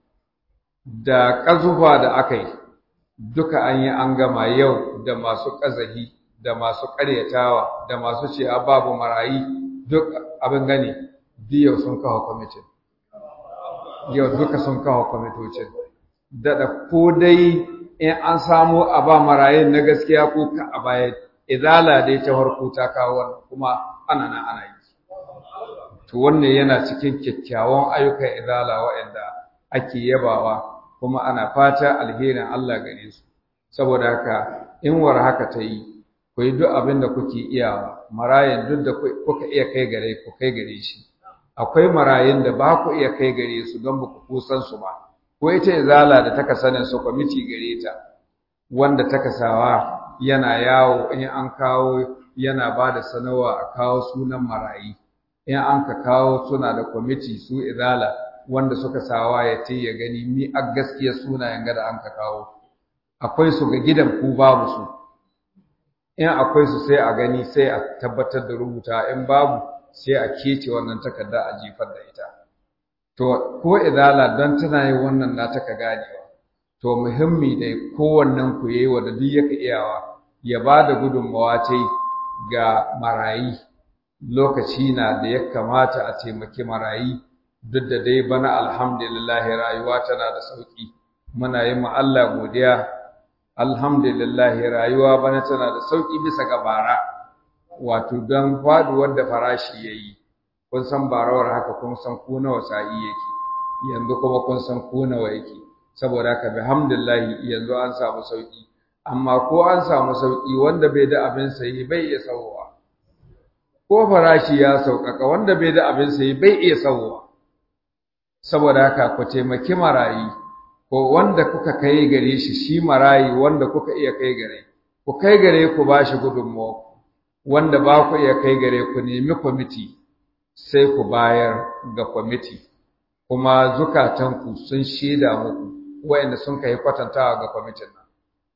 S1: da ƙazufa da aka yi duka an yi an gama yau da masu ƙazahi da masu ƙaryatawa da masu ce a babu marayi duk abin gani yau sun kawo kwamitin yau duka sun kawo kwamitocin daɗa ko dai in an samu a ba marayin na gaskiya ko ka a baya izala dai ta farko ta kawo wannan kuma ana nan ana yi to wannan yana cikin kyakkyawan ayyukan izala waɗanda ake yabawa kuma ana fata alherin Allah gare su saboda haka in war haka ta yi ku yi duk abin da kuke iyawa marayin duk da kuka iya kai gare ku kai gare shi akwai marayin da ba ku iya kai gare su don ba ku kusan su ba ko ita izala da taka sanin su kwamiti gare ta wanda taka sawa yana yawo in an kawo yana ba da sanawa a kawo sunan marayi in an ka kawo suna da kwamiti su izala wanda suka sawa ya ce ya gani mi a gaskiya sunayen gada an ka kawo akwai su ga gidan ku babu su in akwai su sai a gani sai a tabbatar da rubuta in babu sai a kece wannan takarda a jifar da ita to ko izala don tana yin wannan na taka ganewa to muhimmi da kowannen ku yayi wa da duk yake iyawa ya ba da gudunmawa ce ga marayi lokaci na da ya kamata a taimaki marayi duk da dai bana alhamdulillah rayuwa tana da sauki muna yi ma Allah godiya alhamdulillah rayuwa bana tana da sauki bisa ga bara wato don faduwar da farashi yayi kun san barawar haka kun san ku nawa sa'i yake yanzu kuma kun san ku nawa yake saboda haka bihamdillah yanzu an samu sauki amma ko an samu sauki wanda bai da abin sayi bai iya sauwa ko farashi ya sauƙaƙa wanda bai da abin sayi bai iya sauwa saboda haka ku taimaki marayi ko wanda kuka kai gare shi shi marayi wanda kuka iya kai gare ku kai gare ku bashi gudunmawa wanda ba ku iya kai gare ku nemi kwamiti sai ku bayar ga kwamiti kuma zukatanku sun shaida muku wayanda sun kai kwatantawa ga kwamitin nan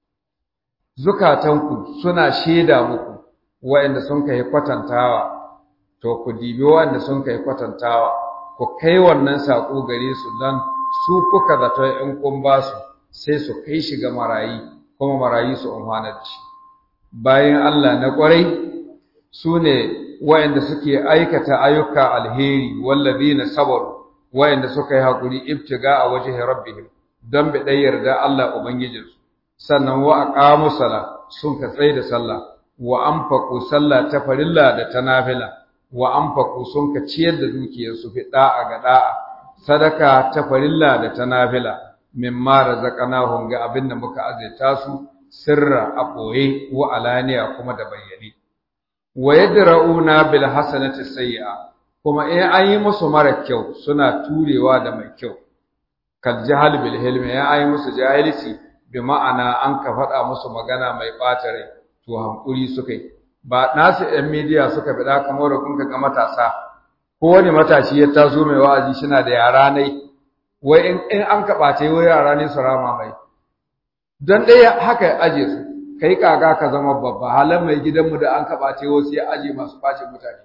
S1: zukatanku suna shaida muku wayanda sun kai kwatantawa to ku dibi wayanda sun kai kwatantawa ku kai wannan sako gare su dan su kuka zato in kun ba su sai su kai shi ga marayi kuma marayi su amfana da shi bayan Allah na ƙwarai su ne wayanda suke aikata ayyuka alheri wallazina sabaru wayanda suka yi hakuri ibtiga a wajhi rabbihim don bi dai yarda Allah ubangijinsu sannan wa aqamu sala sun ka tsaye da sallah wa anfaqu sallah ta farilla da ta nafila wa anfaqu sun ka ciyar da dukiyarsu fi da'a ga da'a sadaka ta farilla da ta nafila mimma razaqnahum ga abinda muka azaita su sirra a boye wa alaniya kuma da bayyane wa yadra'una bil hasanati sayyi'a kuma in an yi musu mara kyau suna turewa da mai kyau kal jahal bil hilmi ya ayi musu jahilci bi ma'ana an ka faɗa musu magana mai ɓata rai to hankuri suka yi ba nasu ɗan midiya suka faɗa kamar da kun ga matasa ko wani matashi ya taso mai wa'azi shina da yara nai wai in an ka ɓace wai yara ne su rama mai don ɗaya haka ya aje su kai kaga ka zama babba halan mai gidanmu da an ka ɓace wasu ya aje masu ɓace mutane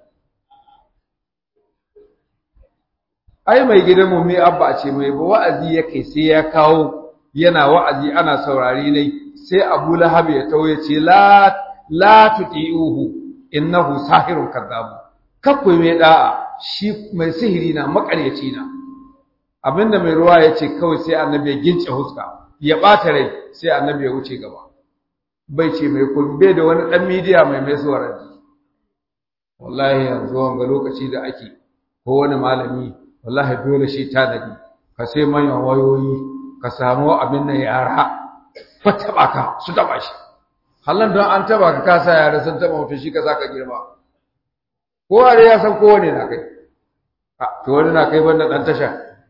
S1: ai mai gidanmu mai abba ce mai ba wa'azi ya kai sai ya kawo yana wa'azi ana saurari ne sai Abu Lahab ya tauye ce la la tuti'uhu innahu sahirun kadzabu kakku mai da'a shi mai sihiri na makaryaci na abinda mai ruwa ya ce kawai sai annabi ya gince huska ya bata rai sai annabi ya wuce gaba bai ce mai kumbe da wani dan midiya mai mai suwaranci wallahi yanzu wanga lokaci da ake ko wani malami wallahi dole shi tanadi ka sai manyan wayoyi ka samu abin da yara ko taba ka su taba shi hallan don an taba ka kasa yara sun taba mutum shi ka saka girma ko are ya san kowane na kai to wani na kai banda dan tasha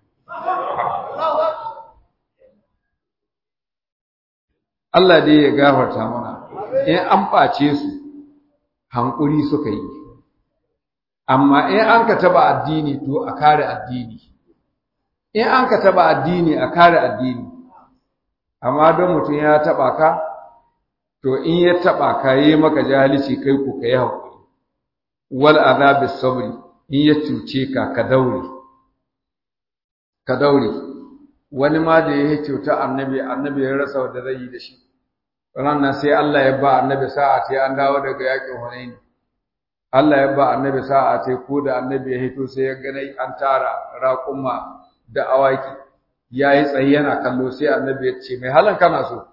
S1: Allah dai ya gafarta mana in an ɓace su hankuri suka yi amma in an ka taba addini to a kare addini in an ka taba addini a kare addini amma don mutum ya taba ka to in ya taba ka yi maka jahilci kai ku kai hakuri wal azabi sabri in ya cuce ka ka daure ka daure wani ma da ya cuta annabi annabi ya rasa wanda zai yi da shi ranar sai Allah ya ba annabi sa'a sai an dawo daga yakin Hunain Allah ya ba annabi sa'a sai ko da annabi ya hito sai ya ganai an tara raƙuma da awaki yayi tsaye yana kallo sai annabi ya ce mai halan kana so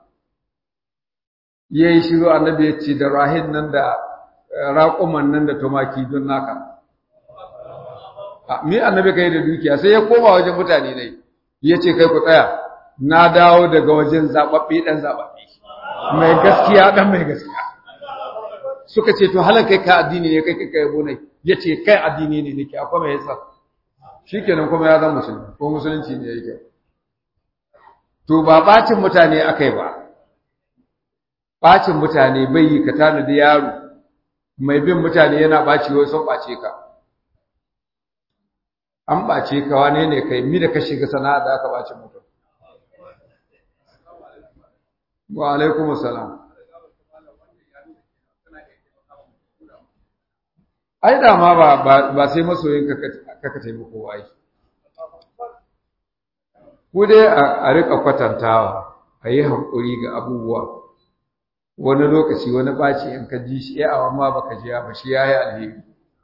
S1: yayi shiru annabi ya ce da rahin nan da raƙuman nan da tumaki don naka mi annabi kai da dukiya sai ya koma wajen mutane ne ya ce kai ku tsaya na dawo daga wajen zababbe dan zababbe mai gaskiya dan mai gaskiya suka ce to halan kai ka addini ne kai kai kai bonai yace kai addini ne nake akwai mai yasa shikenan kuma ya zama musulmi ko musulunci ne yake to ba bacin mutane akai ba bacin mutane bai yi ka tana da yaro mai bin mutane yana baci wai sun bace ka an bace ka wane ne kai mi da ka shiga sana'a da aka bace mutum wa alaikum assalam ai da ma ba ba sai masoyin ka ka taimako ai ku dai a rika kwatantawa a yi hankuri ga abubuwa wani lokaci wani ɓaci in ka ji shi ya awan ma baka jiya ba shi ya yi alheri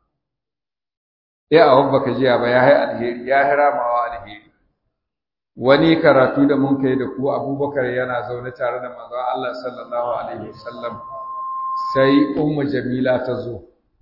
S1: ya awan baka jiya ba ya yi alheri ya yi ramawa alheri wani karatu da mun kai da ku abubakar yana zaune tare da manzon Allah sallallahu alaihi wasallam sai ummu jamila ta zo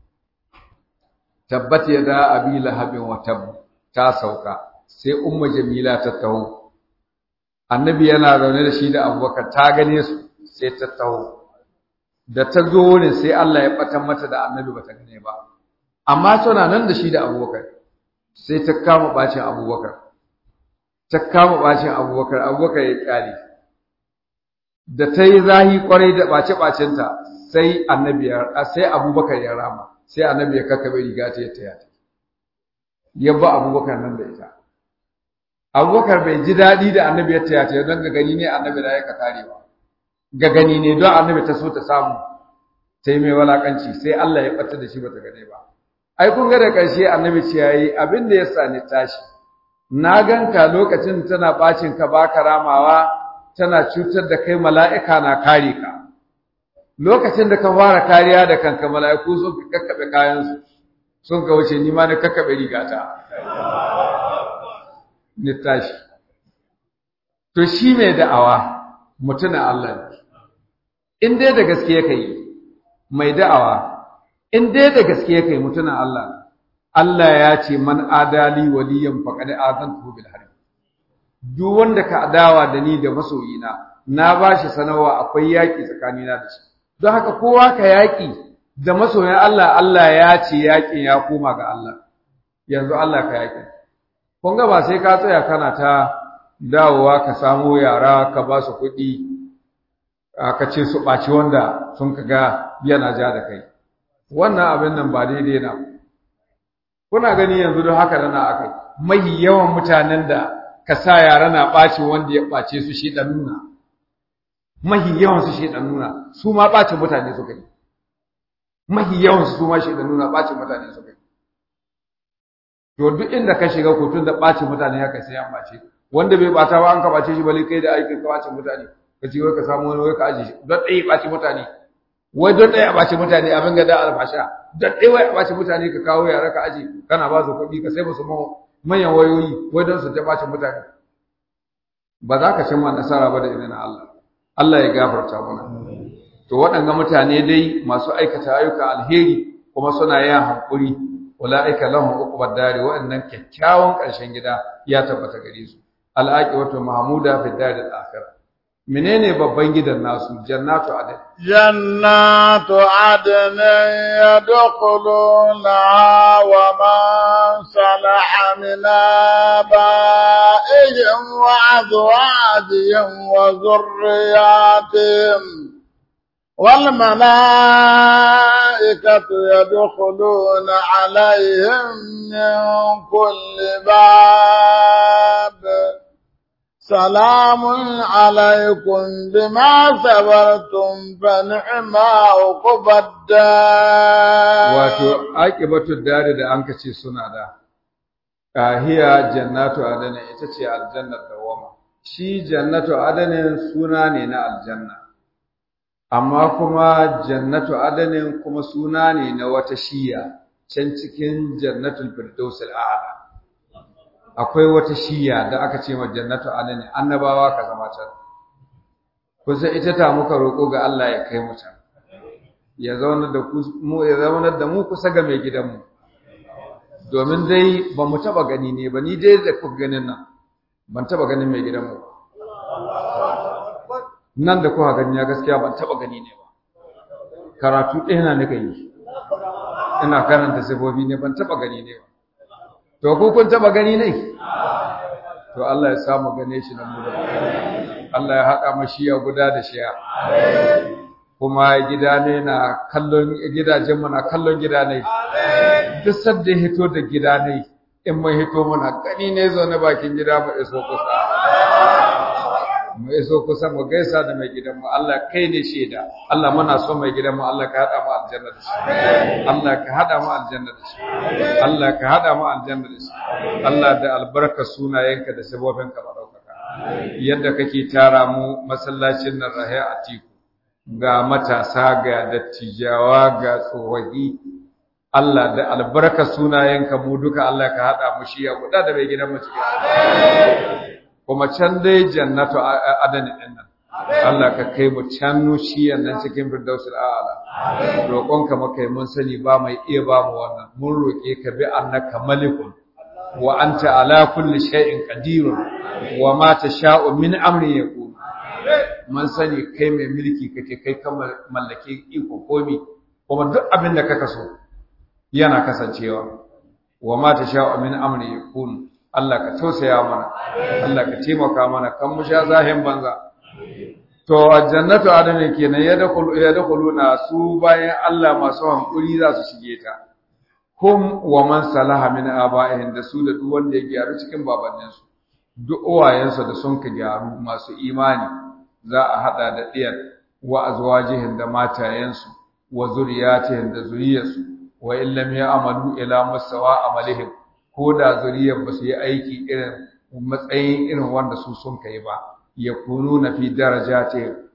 S1: tabbat yada abi lahabin wa tab ta sauka sai ummu jamila ta taho annabi yana zaune da shi da abubakar ta gane su sai ta taho da ta zo wurin sai Allah ya batan mata da annabi bata gane ba amma tana nan da shi da abubakar sai ta kama bacin abubakar ta kama bacin abubakar abubakar ya kyale da ta yi zahi kwarai da bace bacinta sai annabi ya sai abubakar ya rama sai annabi ya kakkabe riga ta ya taya ta ya ba abubakar nan da ita abubakar bai ji daɗi da annabi ya taya ta don ga gani ne annabi da ya ka karewa ga gani ne don annabi ta so ta samu ta yi mai walakanci sai Allah ya ɓata da shi bata gane ba ai kun ga da ƙarshe annabi ce yayi abin da ya sani tashi na ganka lokacin tana bacin ka baka ramawa tana cutar da kai mala'ika na kare ka lokacin da ka fara kariya da kanka mala'iku sun ka kakkabe kayansu sun ka wuce ni ma na kakkabe rigata ni tashi to shi mai da'awa mutuna Allah ne in dai da gaske yake yi mai da'awa in dai da gaske yake mutuna Allah ne Allah ya ce man adali waliyan faqad azantu bil harb duk wanda ka adawa da ni da masoyina na bashi sanawa akwai yaki tsakanina da shi don haka kowa ka yaki da masoyan Allah Allah ya ce yakin ya koma ga Allah yanzu Allah ka yaki kun ga ba sai ka tsaya kana ta dawowa ka samu yara ka ba su kuɗi ka ce su ɓaci wanda sun ka ga yana ja da kai wannan abin nan ba daidai na kuna gani yanzu don haka da na akai mahi yawan mutanen da ka sa yara na ɓaci wanda ya ɓace su shi ɗan nuna mahi yawan su shi ɗan nuna su ma ɓacin mutane suka yi mahi yawan su ma shi ɗan nuna ɓacin mutane suka yi to duk inda ka shiga ko tun da ɓacin mutane haka sai an ɓace wanda bai ɓata ba an ka ɓace shi bale kai da aikin ka ɓacin mutane ka ce wai ka samu wani wai ka aje shi don ɗaya ɓaci mutane wai don ɗaya ɓaci mutane abin ga da alfasha don ɗaya wai ɓaci mutane ka kawo yara ka aje kana ba su kuɗi ka sai musu manyan wayoyi wai don su ta ɓaci mutane ba za ka cimma nasara ba da izinin Allah Allah ya gafarta mana to waɗanga mutane dai masu aikata ayyuka alheri kuma suna yin hankuri ulaika lahum uqbad dari wa'annan kyakkyawan ƙarshen gida ya tabbata gare su al'aqibatu mahmuda fi daril akhirah menene babban gidan nasu jannatu adn
S2: jannatu adn yadkhuluna wa man salaha min abaihim wa azwajihim wa dhurriyyatihim والملائكة يدخلون عليهم من كل باب سلام عليكم بما صبرتم فنعم عقب الدار
S1: wato aqibatu dari da anka ce suna da kahiya jannatu adana ita ce aljannar dawama shi jannatu adana suna ne na aljanna amma kuma jannatu adanin kuma suna ne na wata shiya can cikin jannatul firdaus al'ala akwai wata shiya da aka ce ma jannatu adanin annabawa ka zama can kusa ita ta muka roƙo ga Allah ya kai mu can ya zauna da mu ya zauna da mu kusa ga mai gidanmu domin dai ba mu taba gani ne ba ni dai da kuka ganin nan ban taba ganin mai gidanmu ba nan da kuka gani ya gaskiya ban taba gani ne ba karatu ɗaya na nika yi ina karanta sifofi ne ban taba gani ne ba to ku kun taba gani ne to Allah ya samu gane shi nan mu Allah ya haɗa mashiya guda da shiya kuma gida ne na kallon gidajen mu na kallon gida ne duk sadda ya hito da gida ne in mun hito muna gani ne zo na bakin gida mu iso kusa mu iso kusa mu gaisa da mai gidan mu Allah kai ne shaida Allah muna so mai gidan mu Allah ka hada mu aljanna da shi Allah ka hada mu aljanna da shi Allah ka hada mu aljanna da shi Allah da albarka sunayenka da sabobinka madaukaka yadda kake tara mu masallacin nan rahe a tiku ga matasa ga dattijawa ga tsohahi Allah da albarka sunayenka mu duka Allah ka hada mu shi ya guda da mai gidan mu cikin kuma can dai jannatu adani din nan Allah ka kai mu can nushiyan nan cikin firdausul a'la roƙonka maka mun sani ba mai iya ba mu wannan mun roƙe ka bi annaka malikun wa anta ala kulli shay'in qadirun wa ma tasha'u min amri yakun mun sani kai mai mulki kake kai kan mallake iko komi kuma duk abin da kaka so yana kasancewa wa ma tasha'u min amri yakun Allah ka tausaya mana Allah ka taimaka mana kan mu sha zahin banza to jannatu adana kenan ya dakhulu ya dakhuluna su bayan Allah masu hankuri za su shige ta hum wa man salaha min aba'ihim da su da duk wanda ya gyaru cikin babanninsu duk uwayensu da sun ka gyaru masu imani za a hada da diyar wa azwajihim da matayensu wa zuriyatihim da zuriyarsu wa illam ya'malu ila musawa amalihim ko da zuriyar ba su yi aiki irin matsayin irin wanda su sun kai ba ya kunu na fi daraja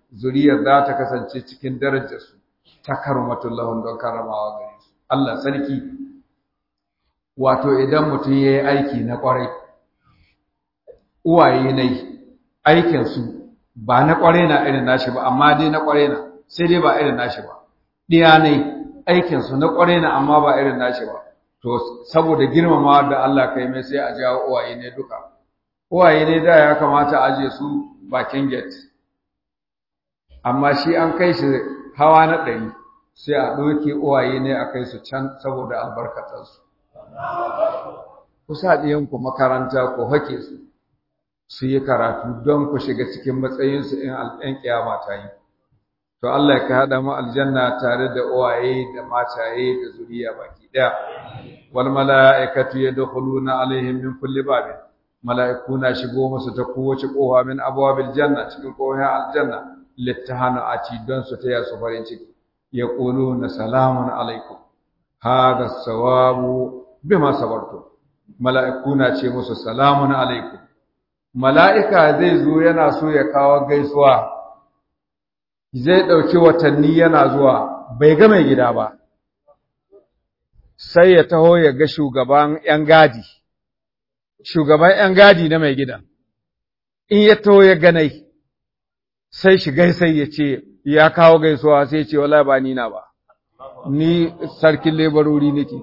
S1: zuriyar za ta kasance cikin darajar su takarmatul lahum don karamawa gare su Allah sarki wato idan mutum yayi aiki na kwarai uwaye ne aikin su ba na kwarai na irin nashi ba amma dai na kwarai na sai dai ba irin nashi ba diya ne aikin su na kwarai na amma ba irin nashi ba to saboda girmamawa da Allah kai mai sai a jawo uwaye ne duka uwaye ne da ya kamata a aje su bakin gate amma shi an kai shi hawa na ɗari sai a ɗauke uwaye ne a kai su can saboda albarkatarsu ku sa ɗiyanku makaranta ku hake su su yi karatu don ku shiga cikin matsayinsu in al'yan ƙiyama ta yi to Allah ya ka haɗa mu aljanna tare da uwaye da mataye da zuriya baki ɗaya wal mala'ikatu yadkhuluna alaihim min kulli babin mala'iku na shigo musu ta kowace kowa min abwabil janna cikin kowa aljanna littahanu ati don su taya su farin ciki yaquluna salamun alaikum hada sawabu bima sabartum mala'iku na ce musu salamun alaikum mala'ika zai zo yana so ya kawo gaisuwa zai ɗauki watanni yana zuwa bai ga mai gida ba sai ya taho ya ga shugaban ‘yan gadi, shugaban ‘yan gadi na mai gidan, in ya taho ya ganai, sai shi gaisai ya ce, ya kawo gaisuwa sai ce, wala ba ni na ba, ni sarkin lebarori nake.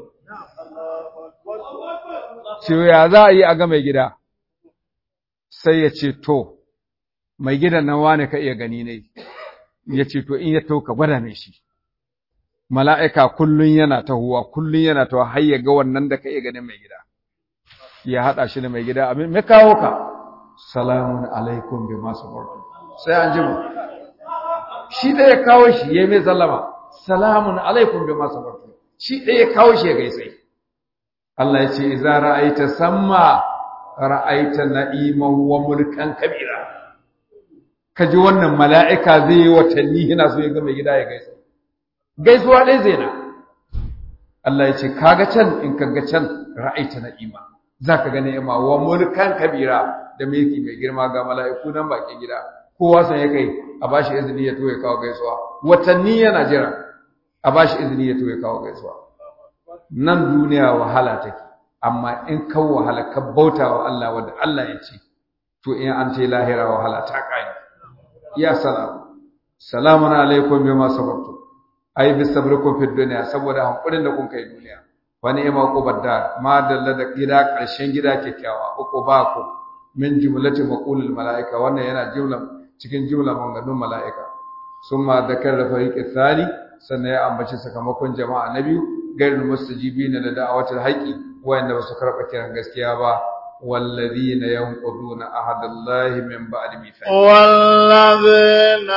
S1: Ce ya za a yi a ga mai gida, sai ya ce, to, mai gidan nan wane ka iya gani ne, ya ce, to, in ya taho ka gwada mai shi. mala'ika kullum yana tahowa, kullum yana tahowa har ya ga wannan da ka iya ganin mai gida. Ya haɗa shi da mai gida, abin, me kawo ka? Salamun alaikum bi masu barku. Sai an jima. Shi ɗaya ya kawo shi, ya yi mai sallama. Salamun alaikum bi masu barku. Shi ɗaya ya kawo shi ya gaisai. Allah ya ce, Iza ra'aita samma ra'aita na'iman wa mulkan kabira. Ka ji wannan mala'ika zai yi watanni yana so ya ga mai gida ya gaisa. gaisuwa ɗaya zai na Allah ya ce kaga can in kaga can ra'aita na'ima za ka ga ni'ima wa mulkan kabira da mulki mai girma ga mala'iku nan bakin gida kowa san ya kai a bashi izini ya to ya kawo gaisuwa watanni yana jira a bashi izini ya to ya kawo gaisuwa nan duniya wahala take amma in ka wahala ka bauta wa Allah wanda Allah ya ce to in an ce lahira wahala ta kai ya salam salamun alaikum bima sabartum ai bi sabrikum fid dunya saboda hankulin da kun kai duniya wa ni'ma qubadda ma dalla da gida karshen gida kyakkyawa uku ba ku min jumlati maqulul malaika wannan yana jumla cikin jumla maganganun malaika summa dakar fariqi thani sannan ya ambaci sakamakon jama'a na biyu gairul mustajibina da da'awatul haqi wayanda ba su karba kiran gaskiya ba والذين ينقضون عهد الله من بعد ميثاقه
S2: والذين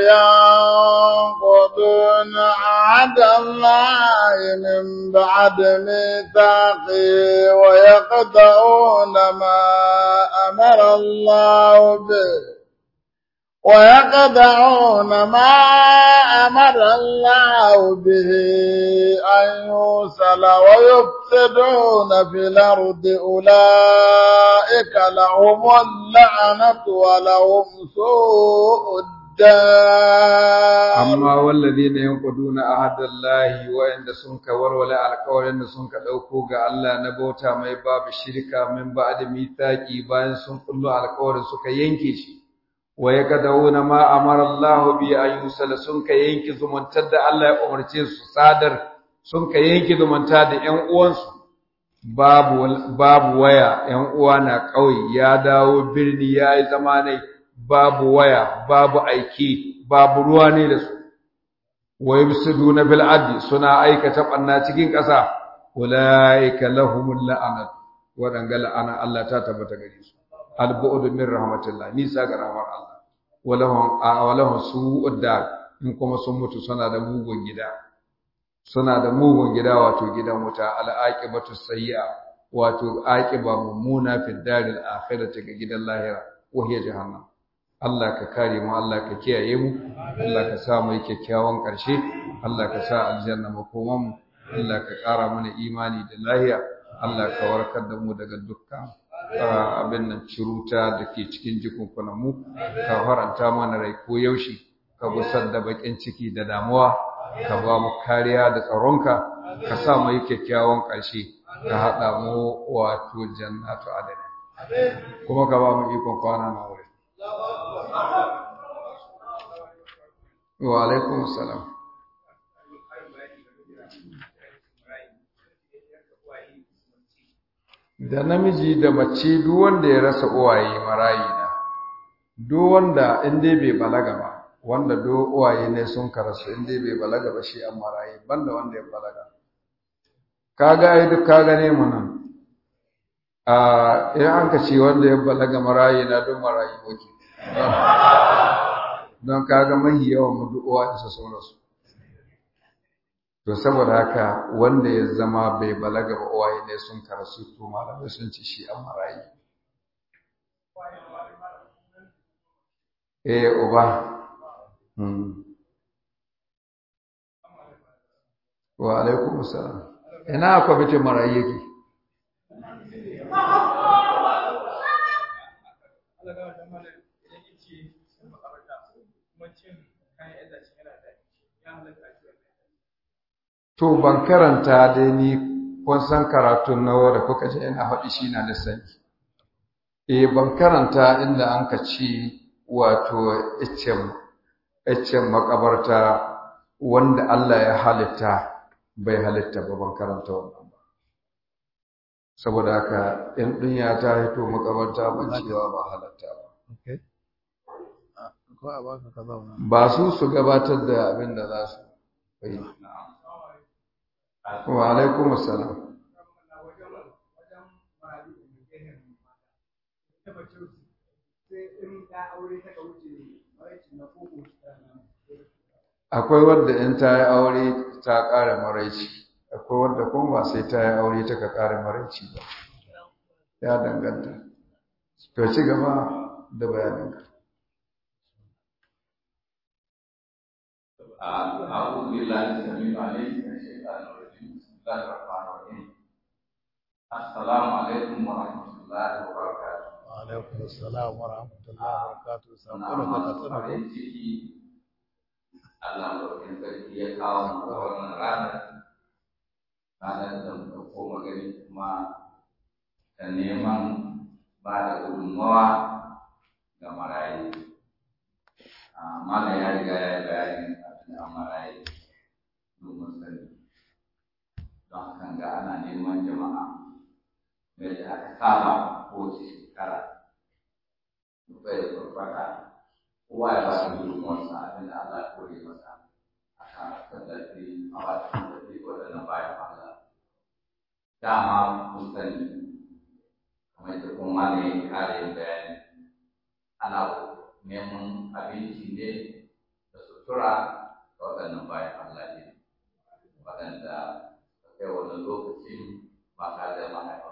S2: ينقضون عهد الله من بعد ميثاقه ويقطعون ما أمر الله به ويقطعون ما أمر الله به أن يوصل ويفسدون في الأرض أولئك لهم اللعنة ولهم سوء الدار
S1: أما والذين ينقضون عهد الله وإن سنك ورولا القول إن سنك دوكو ga Allah na bauta mai babu shirka min ba'da mithaqi bayan sun kullu alƙawarin suka yanke shi wa yakadawuna ma amara Allah bi an yusala sun ka yanke zumuntar da Allah ya umarce su sadar sun ka yanke zumunta da ƴan uwansu babu babu waya ƴan uwa na ƙauye ya dawo birni ya yi zama ne babu waya babu aiki babu ruwa ne da su wa yubsiduna bil adli suna aikata banna cikin ƙasa ulaika lahumul la'anat wadanga la'ana Allah ta tabbata gare su al-bu'd min rahmatillah nisa ga rahmar Allah walahum walahum su'ud dar in kuma sun mutu suna da mugun gida suna da mugun gida wato gidan wuta al-aqibatu sayyi'a wato aqiba mummuna fi daril akhirati ga gidan lahira wa hiya jahannam Allah ka kare mu Allah ka kiyaye mu Allah ka sa mu kyakkyawan karshe Allah ka sa aljanna makoman mu Allah ka ƙara mana imani da lahiya Allah ka warkar da mu daga dukkan abin nan ciruta da ke cikin jikunkunan mu ka faranta mana rai ko yaushe ka gusar da bakin ciki da damuwa ka ba mu kariya da tsaronka ka sa mu yi kyakkyawan ƙarshe ka haɗa mu wato jannatu adani kuma ka ba mu ikon kwana na wuri wa alaikum salam da namiji da mace duk wanda ya rasa uwaye marayi na duk wanda in dai bai balaga ba wanda duk uwaye ne sun karasu in dai bai balaga ba shi an marayi banda wanda ya balaga kaga ai duk ka gane mu nan a in an ka ce wanda ya balaga marayi na duk marayi muke don kaga mahi yawan mu duk uwaye su sun rasu to saboda haka wanda ya zama bai balaga ba uwaye ne sun karasu to malamai sun ci shi an marayi eh uba wa alaikum salam ina kwamitin marayi yake To ban karanta dai ni kun san karatun nawa da kuka ji ina faɗi shi na sani. Eh ban karanta inda an ka ci wato iccen iccen makabarta wanda Allah ya halitta bai halitta ba ban karanta wannan ba. Saboda haka in dunya ta hito makabarta ban cewa ba halatta ba. Ba su su gabatar da abin da za su yi. wa alaikum assalam akwai wadda in ta yi aure ta ƙara maraici akwai wadda kuma ba sai ta yi aure ta ka ƙara maraici ba ya danganta to ci gaba da bayaninka
S3: أعوذ بالله السميع العليم من الشيطان الرجيم بسم الله الرحمن الرحيم السلام عليكم ورحمة الله وبركاته
S2: وعليكم السلام ورحمة الله وبركاته
S3: Suna masu farin ciki Allah ɗaukin sarki ya kawo mu a wannan ranar ranar da muka koma gani kuma da neman ba da gudunmawa ga marayu. Mala ya riga ya yi bayanin abin da marayu domin sani. Don hakan ga ana neman jama'a yadda aka saba kowace shekara. Bai da farfata kowa ya ba da gudunmuwarsa abin da Allah ya kore masa a kan tallafi a ba da tallafi waɗannan bayan Allah. Dama kun sani kamar da kuma ne ya kare yin bayani ana neman abinci ne da sutura ga waɗannan bayan Allah ne waɗanda a kai wannan lokacin ba tare da mahaifa.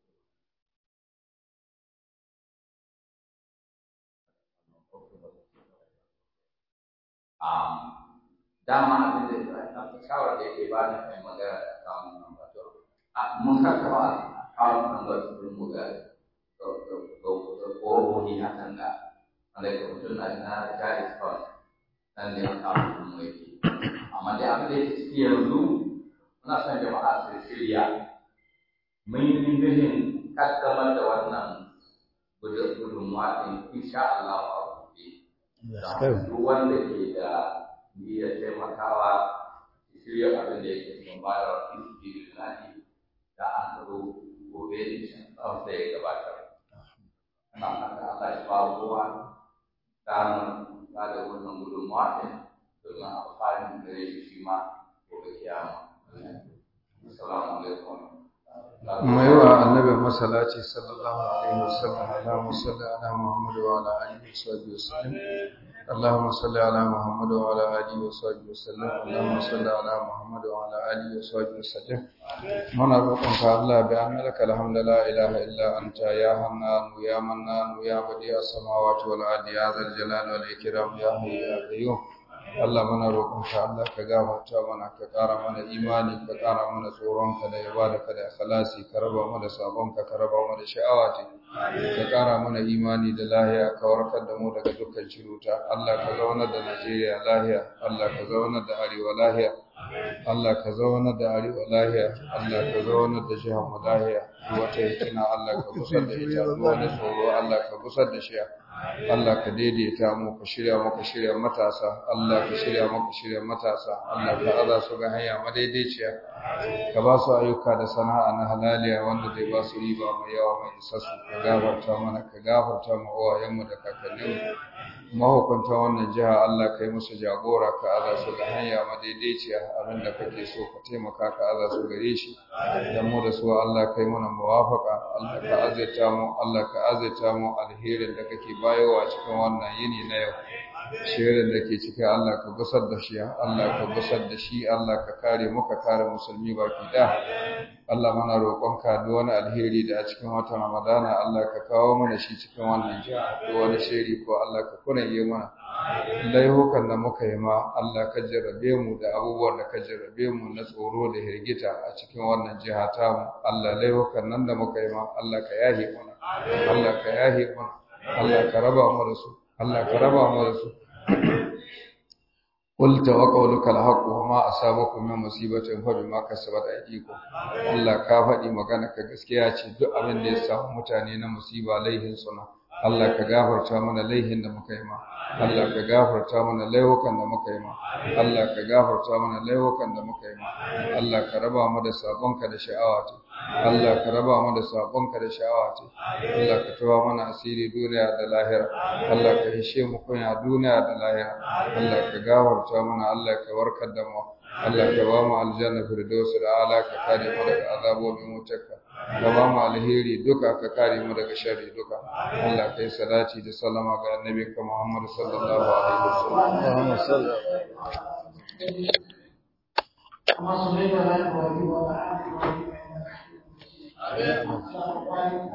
S3: dama abin da ya shawar da yake ba ni mai magana da akawun nan ba to mun karkaba akawun nan ba su rin buga ƙohohi hakan da wanda ke mutum na na jari sport nan ne akawun nan mu yake amma dai abin da yake ciki yanzu muna son jama'a su shirya mun yi nufin kaddamar da wannan gudunmuwa ɗin insha Allah a gobe duk wanda ke da niyyar taimakawa shirya abin da yake cikin bayar fi lillahi da an zo gobe insha Allah sai ya gabatar ana fata Allah ya ba kowa damar ba da wannan gudunmawa ɗin domin amfani gare shi shi ma gobe kiyama assalamu alaikum
S1: mai wa annabi masallaci sallallahu alaihi wasallam Allahumma salli ala Muhammad wa ala alihi wa sahbihi wasallam اللهم صل على محمد وعلى اله وصحبه وسلم اللهم صل على محمد وعلى اله وصحبه وسلم muna roƙonka Allah bi annaka alhamdu la ilaha illa anta ya hannan ya mannan ya badi as-samawati wal ardi ya zal jalali wal ikram ya hayyu ya qayyum Allah muna roƙonka Allah ka gafarta mana ka ƙara mana imani ka ƙara mana tsoronka da ibadaka da ikhlasi ka raba mu da sabonka ka raba mu da sha'awati ka ƙara mana imani da lahiya ka warkar da mu daga dukkan ciruta Allah ka zaunar da Najeriya lahiya Allah ka zaunar da Arewa lahiya Allah ka zaunar da Arewa lahiya Allah ka zaunar da jihar mu lahiya duk wata hikima Allah ka busar da ita duk wani tsoro Allah ka busar da shi Allah ka daidaita mu ka shirya mu ka shirya matasa Allah ka shirya mu ka shirya matasa Allah ka aza su ga hanya madaidaiciya ka ba su ayyuka da sana'a na halaliya wanda zai ba su riba mai yawa mai isassu ka gafarta mana ka gafarta mu uwayenmu da kakanninmu mahukunta wannan jiha Allah ka yi musu jagora ka aza su ga hanya madaidaiciya abinda kake so ka taimaka ka aza su gare shi dan mu da su Allah ka yi mana muwafaka Allah ka azaita mu Allah ka azaita mu alherin da kake bayowa cikin wannan yini na yau shirin da ke ciki Allah ka gusar da shi Allah ka gusar da shi Allah ka kare mu ka kare musulmi baki da Allah mana roƙonka duk wani alheri da a cikin watan Ramadana Allah ka kawo mana shi cikin wannan jiha duk wani shiri ko Allah ka kuna yi mana laihukan da muka yi ma Allah ka jarrabe mu da abubuwan da ka jarrabe mu na tsoro da hirgita a cikin wannan jiha ta mu Allah laihukan nan da muka yi ma Allah ka yahe mana Allah ka yahe mana Allah ka raba mu da su Allah ka raba mu da su قلت وقولك الحق وما أصابكم من مصيبة فبما كسبت أيديكم Allah ka faɗi magana ka gaskiya ce duk abin da ya samu mutane na musiba laihin suna Allah ka gafarta mana laihin da muka yi ma Allah ka gafarta mana laihukan da muka yi ma Allah ka gafarta mana laihukan da muka yi ma Allah ka raba mu da sabonka da sha'awa ta Allah ka raba mu da sabonka da sha'awa ta Allah ka tawa mana asiri duniya da lahira Allah ka hishe mu kunya duniya da lahira Allah ka gafarta mana Allah ka warkar da mu Allah ka ba mu aljanna firdaus da ala ka kare mu daga azabobin wutarka ka ba mu alheri duka ka kare mu daga sharri duka Allah kai salati da salama ga annabinka Muhammad sallallahu alaihi wasallam Allahumma salli
S4: كما صليت على ابراهيم وعلى ال ابراهيم انك حميد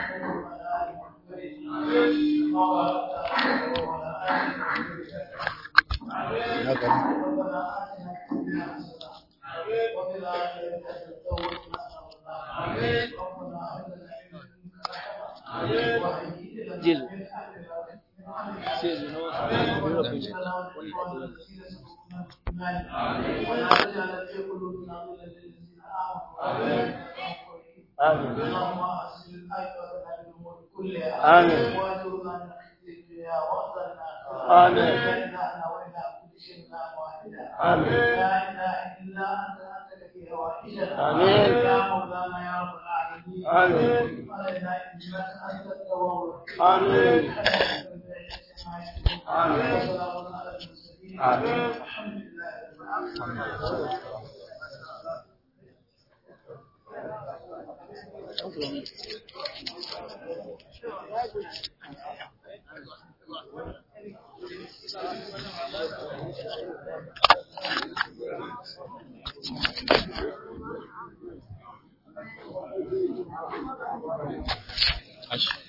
S5: جل آمين
S4: اللهم أحسن العاقبتنا في الأمور كلها
S5: آمين.
S4: وأجرنا من خزي الدنيا وأحسننا
S5: آمين.
S4: وإلهنا وإلى كل شيء لا واحدا
S5: آمين.
S4: لا إله إلا أنت أنت في هوائجنا
S5: آمين.
S4: يا مولانا يا رب العالمين
S5: آمين.
S4: علينا إنك أنت التواب الرحيم.
S5: آمين.
S4: آمين وسلام على المرسلين
S5: آمين.
S4: الحمد لله رب العالمين
S5: أشهد